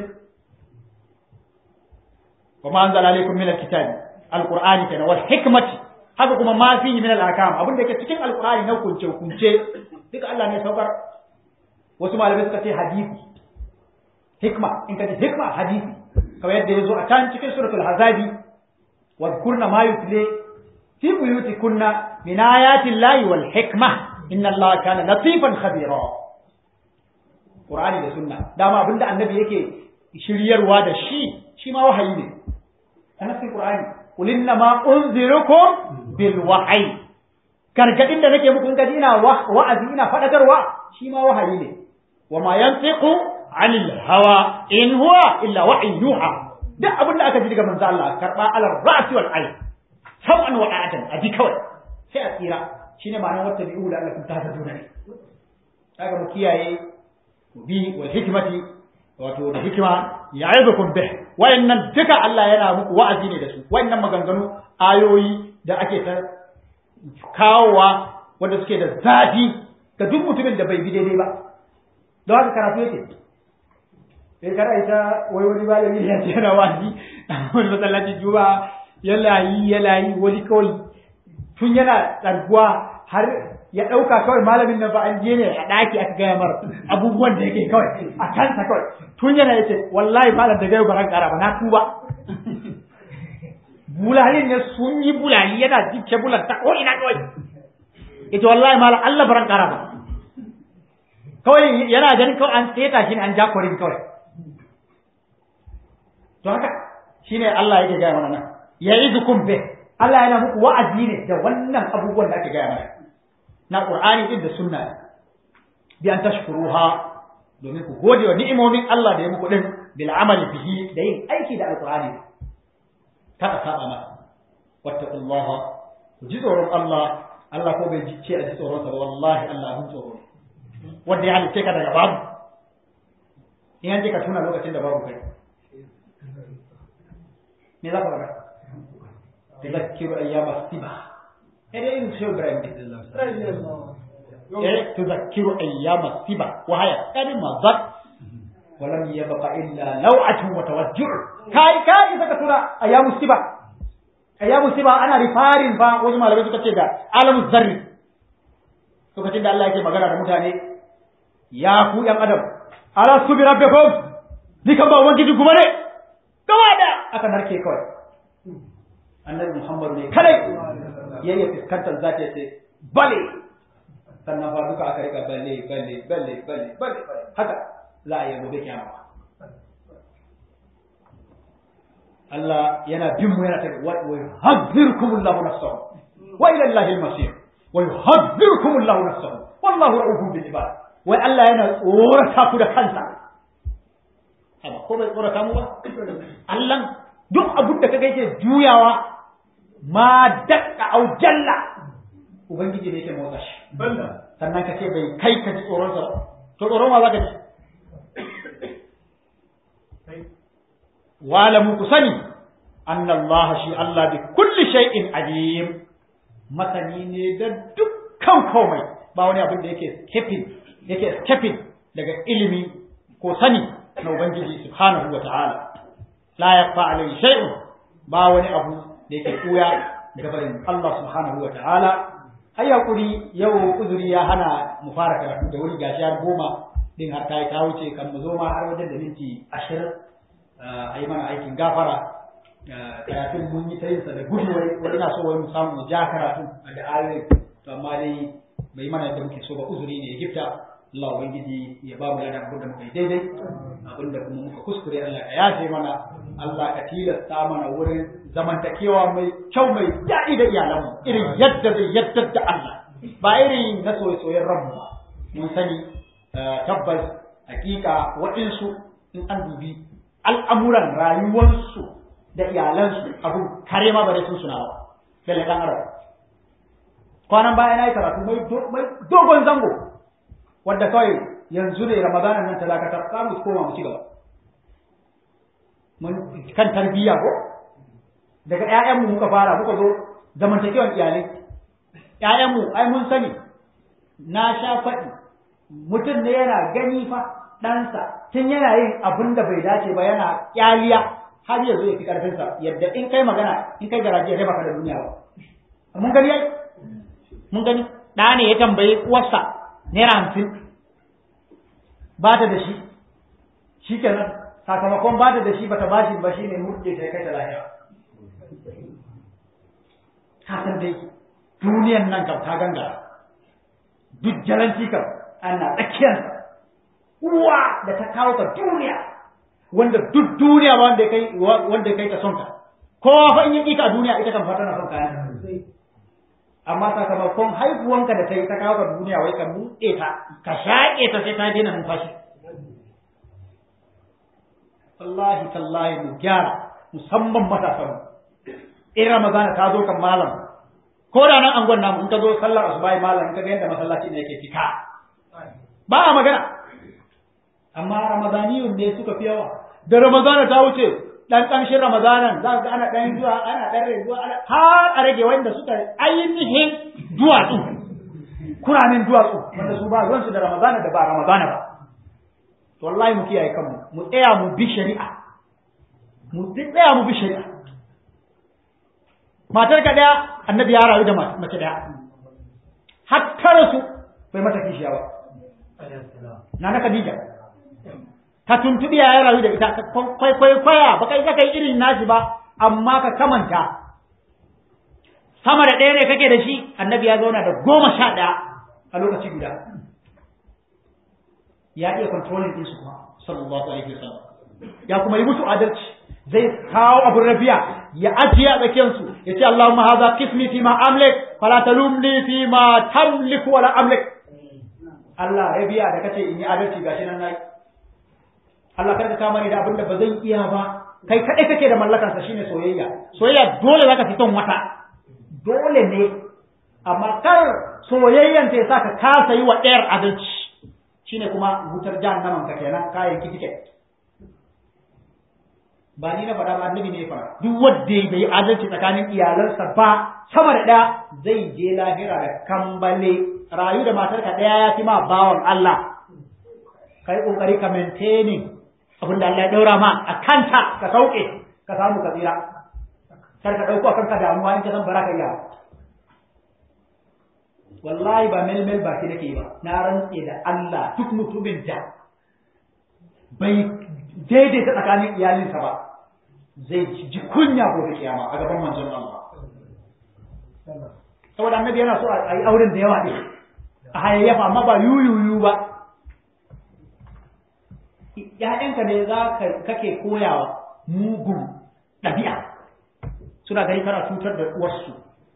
wa ma anzala alaykum min al-kitabi al-Qur'ani kana wal hikmati haka kuma ma fihi min al-ahkam abin da yake cikin al-Qur'ani na kunce kunce duka Allah ne saukar wasu malamai suka ce hadisi hikma in ka ce hikma hadisi kamar yadda ya zo a can cikin suratul hazabi wa kurna ma yutle في بيوتكن من آيات الله والحكمة إن الله كان لطيفا خبيرا قرآن da sunna dama abinda annabi yake shiryarwa da shi shi ma wahayi ne a nafsin qur'ani qul inna ma unzirukum bil wahyi gargadin da nake muku in kaji ina wa'azi ina fadakarwa shi ma wahayi ne wa ma yantiqu anil hawa in huwa illa wahyi yuha duk abinda aka ji daga manzo Allah karba ala ra'si wal ayn sau'an wa ɗa'atan a ji kawai sai a tsira shine ma'anar wata bi'u da Allah ta hada ne kaga mu kiyaye bi wal hikmati wato da hikima ya'idukum bih wayannan duka Allah yana muku wa'azi ne da su wayannan maganganu ayoyi da ake ta kawowa wanda suke da zafi ga duk mutumin da bai bi daidai ba don haka karatu yake sai kada ita wai wani malami ya ce yana wa'azi wani masallacin juma'a yana yi yana yi wani kawai tun yana ɗarguwa har ya ɗauka kawai malamin nan ba an je ne a ɗaki aka gaya mara abubuwan da yake kawai a kansa kawai tun yana yace wallahi malam da gaya baran ƙara ba na tuba bulalin ne sun yi bulali yana jike bulan ta ko ina kawai ita wallahi malam Allah baran ƙara ba kawai yana ganin kawai an seta shi ne an ja kwarin kawai to haka shine Allah yake gaya mana nan ya'idukum bih Allah yana muku wa'azi ne da wannan abubuwan da ake gaya mana na Qur'ani din da sunna bi an tashkuruha domin ku gode wa ni'imomin Allah da ya muku din bil amali bihi da yin aiki da alqur'ani kada saba masa wattaqullaha ku ji tsoron Allah Allah ko bai ce a ji tsoron sa ba wallahi Allah abin tsoro wanda ya halice ka daga babu in an je ka tuna lokacin da babu kai me za ka faɗa tuzakkiru ayyama siba eh in shi Ibrahim eh tuzakkiru ayyama siba wa haya kalma zat ولم يبق إلا لوعة وتوجع كاي كاي إذا كتورا أيام السبا أيام السبا أنا رفارين فا وجمع لبسو كتيدا عالم الزر سو كتيدا الله يكي مغانا متاني يا كو يا أدم على سبي ربكم ديكم با وانجي دي غماني كوادا أكا نركي كوي annabi Muhammad ne kadai yayin fuskantar zata yace bale sannan fa duka aka rika balle balle balle balle balle haka za a yi gobe kyama Allah yana bin mu yana ta wa yuhadhdhirukum Allahu nafsahu wa ila Allahi al-masir wa yuhadhdhirukum Allahu nafsahu wallahu ra'ufun bil ibad wai Allah yana tsorata ku da kansa haba ko bai tsorata mu ba Allah duk abin da kaga yake juyawa ma dakka au jalla ubangiji ne yake motsa shi sannan ka ce bai kai ka ji tsoron sa to tsoron ma zaka ji walamu ku sani Allah shi Allah bi kulli shay'in alim masani ne da dukkan komai ba wani abin da yake escaping yake escaping daga ilimi ko sani na ubangiji subhanahu wa ta'ala la yakfa alayhi shay'un ba wani abu da yake kuya gabarin Allah subhanahu wa ta'ala ai hakuri yau uzuri ya hana mu fara karatu da wuri gashi har goma din har ta yi ta wuce kan mu zo ma har wajen da minti ashirin a yi mana aikin gafara karatun mun yi ta yin sa da gudu wai wani na so wai mu samu mu ja karatu da ayoyi to amma dai bai mana yadda muke so ba uzuri ne ya gifta Allah ubangiji ya ba mu ladan abin da muka yi daidai abin da kuma muka kuskure Allah ka yafe mana Allah ka tilasta mana wurin zamantakewa mai kyau mai daɗi da iyalanmu irin yadda zai yadda da Allah ba irin na soye-soyen ranmu ba mun sani tabbas hakika waɗansu in an dubi al'amuran rayuwarsu da iyalansu abin kare ma ba da sun suna ba dalle ɗan arab kwanan baya na yi karatu mai dogon zango wadda kawai yanzu ne ramadanan nan ta dakatar za mu koma mu ci gaba mun kan tarbiyya ko daga ƴaƴanmu muka fara muka zo zamantakewan iyalai ƴaƴanmu ai mun sani na sha faɗi mutum ne yana gani fa ɗansa tun yana yin abin da bai dace ba yana ƙyaliya har yanzu ya fi ƙarfinsa yadda in kai magana in kai garaje ya baka da duniya ba mun gani ai mun gani ɗa ne ya tambayi uwarsa naira hamsin ba ta da shi shi kenan sakamakon ba ta da shi bata bashi ba shine murɗe ta kai ta lafiya ka san dai duniyan nan kam ta gangara duk jalanci kam ana tsakiyarsa uwa da ta kawo ka duniya wanda duk duniya ba wanda kai wanda kai ta son ka kowa fa in yi ka a duniya ita kan fata na son kayan amma sakamakon haihuwanka da ta yi ta kawo ka duniya wai ka buɗe ta ka shaƙe ta sai ta daina numfashi wallahi tallahi mu gyara musamman matasan mu in ramadana ta zo kan malam ko da nan angon namu in ka zo sallar asubahi malam in ka ga yadda masallaci ne yake cika ba a magana amma ramadaniyun ne suka fi yawa da ramadana ta wuce dan kanshin ramadanan za ga ana dan zuwa ana dan rage zuwa ana har a rage wanda suka ainihin duwatsu kuramin duwatsu wanda su ba ruwansu da ramadana da ba ramadana ba to wallahi mu kiyaye kanmu mu tsaya mu bi shari'a mu tsaya mu bi shari'a matar ka daya annabi ya rayu da mace daya har ta rasu bai mata kishiya ba na na Khadija ka tuntubi ya rayu da ita kwai kwai kwaya ba kai kai irin nashi ba amma ka kamanta sama da ɗaya ne kake da shi annabi ya zauna da goma sha ɗaya a lokaci guda ya iya controlling ɗinsu kuma sallallahu alaihi wasallam ya kuma yi musu adalci zai kawo abun rabiya ya ajiye a tsakiyarsu ya ce Allahumma haza qismi fi ma amlik fala talumni fi ma tamliku wala amlik Allah rabiya da kace in yi adalci gashi nan nayi Allah kada ka kama ni da abin da ba zan iya ba kai kadai kake da mallakarsa shine soyayya soyayya dole zaka fi son wata dole ne amma kar soyayyan ta sa ka kasa yi wa ɗayar adalci shine kuma wutar jahannaman ka kenan kayan tiket ba ni na faɗa ba annabi ne ya faɗa duk wanda bai adalci tsakanin iyalansa ba sama da ɗaya zai je lahira da kambale rayu da matarka ɗaya ya fi ma bawan Allah kai kokari ka maintaining abin da Allah ya daura ma a kanta ka sauke ka samu ka tsira kar ka dauko kanka damuwa in ka san baraka iya wallahi ba mel mel ba ki nake ba na rantse da Allah duk mutumin da bai daidaita tsakanin iyalinsa ba zai ji kunya gobe kiyama a gaban manzon Allah saboda annabi yana so a yi auren da yawa ne a hayayyafa amma ba yuyuyu ba ‘ya'yanka ne za ka kake koyawa mugun ɗabi'a suna gani kana cutar da uwarsu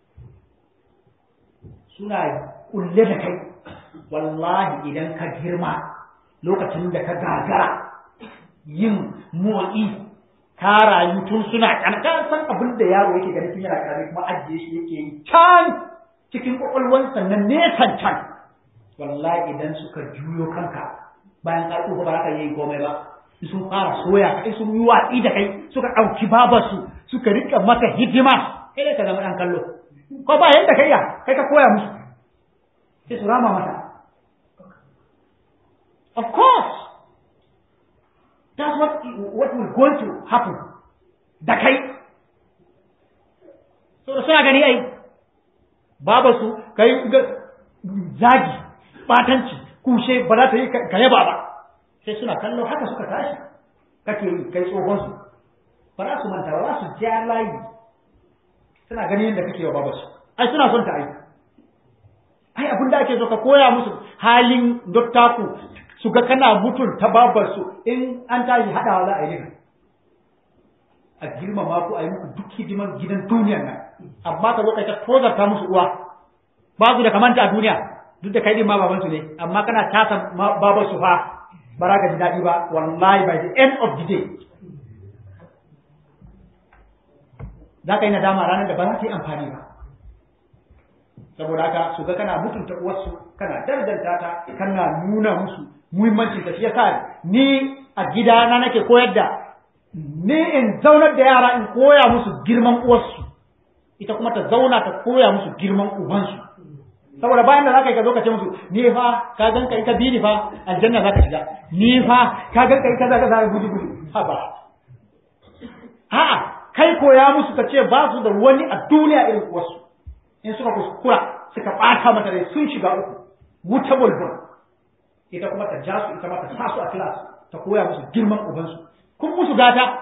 suna kulle da kai wallahi idan ka girma lokacin da ka gagara yin motsi ka rayu tun suna ƙanƙan san abin da yaro yake gani tun yana ƙarami kuma ajiye shi yake yi can cikin ƙwaƙwalwansa na nesan can wallahi idan suka juyo kanka bayan ka tsufa ba za ka yi komai ba sun fara soya kai sun yi watsi da kai suka ɗauki babarsu suka rika maka hidima kai dai ka zama ɗan kallo ko ba yadda kai ya kai ka koya musu sai su rama mata of course that's what what will going to happen da kai so da suna gani ai babarsu kai zagi batanci kushe ba za ta yi ka yaba ba sai suna kallo haka suka tashi kake yi kai tsohon su ba za su manta ba za su ja layi suna ganin yadda kake wa babarsu ai suna son ta ai ai abin da ake so ka koya musu halin dottaku su ga kana mutun ta babarsu in an tashi haɗawa za a yi a girmama ku a yi muku duk hidiman gidan duniyar nan amma ka zo kai ta tozarta musu uwa ba su da kamanta a duniya duk da kai din ma baban su ne amma kana tasa baban su fa ba za ka ji daɗi ba wallahi by the end of the day za ka yi nadama ranar da ba za ta yi amfani ba saboda haka su ga kana mutunta uwarsu kana dardanta ta kana nuna musu muhimmancin ta shi yasa ni a gidana nake koyar da ni in zaunar da yara in koya musu girman uwarsu ita kuma ta zauna ta koya musu girman ubansu saboda bayan da zaka yi ka zo ka ce musu ni fa ka gan ka ita bi ni fa aljanna zaka shiga ni fa ka gan ka ita zaka zaka gudu gudu ha ba a'a kai koya musu ka ce ba su da wani a duniya irin wasu in suka kuskura suka bata mata rai sun shiga uku wuta bulbul ita kuma ta ja su ita ma ta sa su a class ta koya musu girman ubansu kun musu gata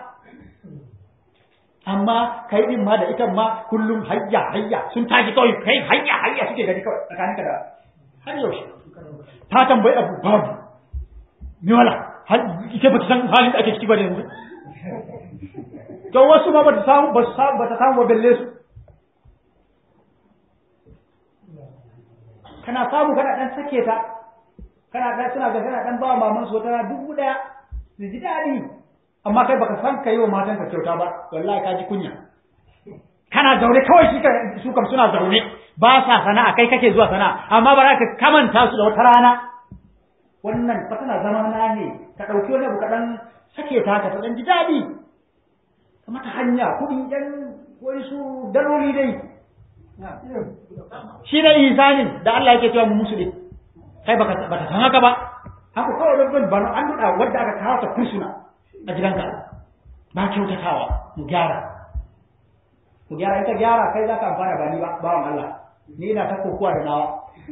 amma kai din ma da ita ma kullum hayya hayya sun tashi kawai kai hayya hayya suke gani kawai tsakaninka da har yaushe ta tambayi abu babu me wala har ita ba ta san halin da ake ciki ba da yanzu to wasu ma ba ta samu ba samu ba ta samu ba belle su kana samu kana dan sake ta kana dan suna ga kana dan ba maman su wata dubu daya su ji dadi amma kai baka san kai wa matan ka kyauta ba wallahi ka ji kunya kana zaune kawai shi su kam suna zaune ba sa sana'a kai kake zuwa sana'a amma ba za ka kamanta su da wata rana wannan fa tana zama na ne ka ɗauki wani abu kaɗan sake ta ka ta ɗan ji daɗi ka mata hanya kuɗi ɗan wani su daloli dai shi ne ihsanin da Allah yake cewa mu musulmi kai baka baka san haka ba haka kawai don ban an nuna wanda aka kawo ta kursuna a gidanka ba kyautatawa mu gyara mu gyara ita gyara kai za ka amfana ba ni ba bawan Allah ni ina ta kokowa da nawa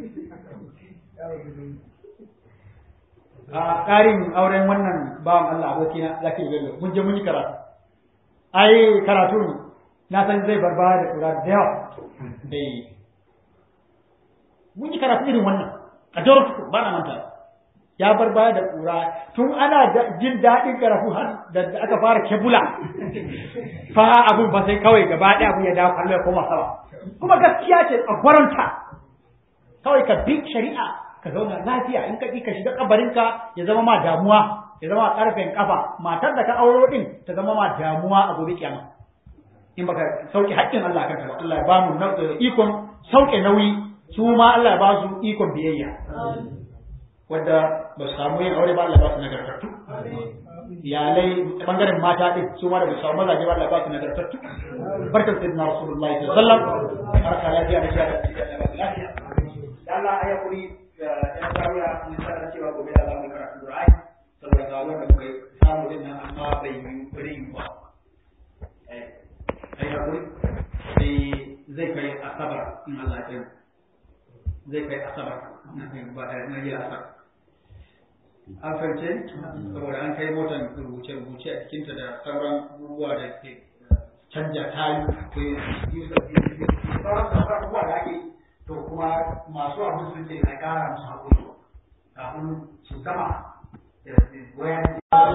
a ƙarin auren wannan bawan Allah abokina zaki bello mun je mun yi karatu ai karatu na san zai bar baya da kura da yawa dai mun yi karatu irin wannan a jawar ba na manta ya bar baya da kura tun ana jin daɗin karatu har da aka fara kebula fa abun ba sai kawai gaba ɗaya abun ya dawo kallo ya koma sama kuma gaskiya ce a gwaranta kawai ka bi shari'a ka zauna lafiya in ka ka shiga kabarinka ya zama ma damuwa ya zama karfen kafa matar da ka auro din ta zama ma damuwa a gobe kiyama in baka sauke haƙƙin Allah kanka ba Allah ya ba mu ikon sauke nauyi su ma Allah ya ba su ikon biyayya wanda ba su samu yin aure ba Allah ya ba su nagartattu iyalai bangaren mata din su ma da ba su samu mazaje ba Allah ya ba su nagartattu barkan sayyidina rasulullahi sallallahu alaihi wasallam barka lafiya da shi da lafiya Allah ya kuri yan zawiya mun sanar cewa gobe da zamu karatu Qur'ani saboda ga wanda muka samu din nan amma bai yi kuri ba eh ai hakuri sai zai kai asabar in Allah ya zai kai asabar na kai ba da na yi asabar an fahimce saboda an kai motan rubuce-rubuce a cikinta da sauran abubuwa da ke canja tayu ko yi sauran abubuwa da ake to kuma masu abin sun ce na kara musu haƙuri kafin su gama wayan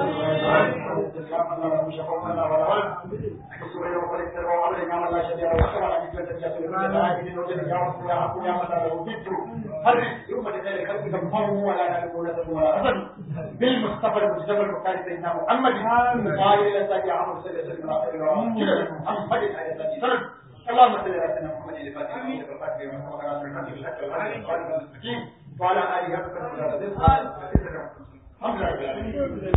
بالمصطفى المجتبى المكان سيدنا محمد قال الى سيدنا عمرو صلى الله عليه وسلم محمد عليه الصلاه والسلام اللهم صل على سيدنا محمد الفاتح وعلى اله وصحبه وسلم الحمد لله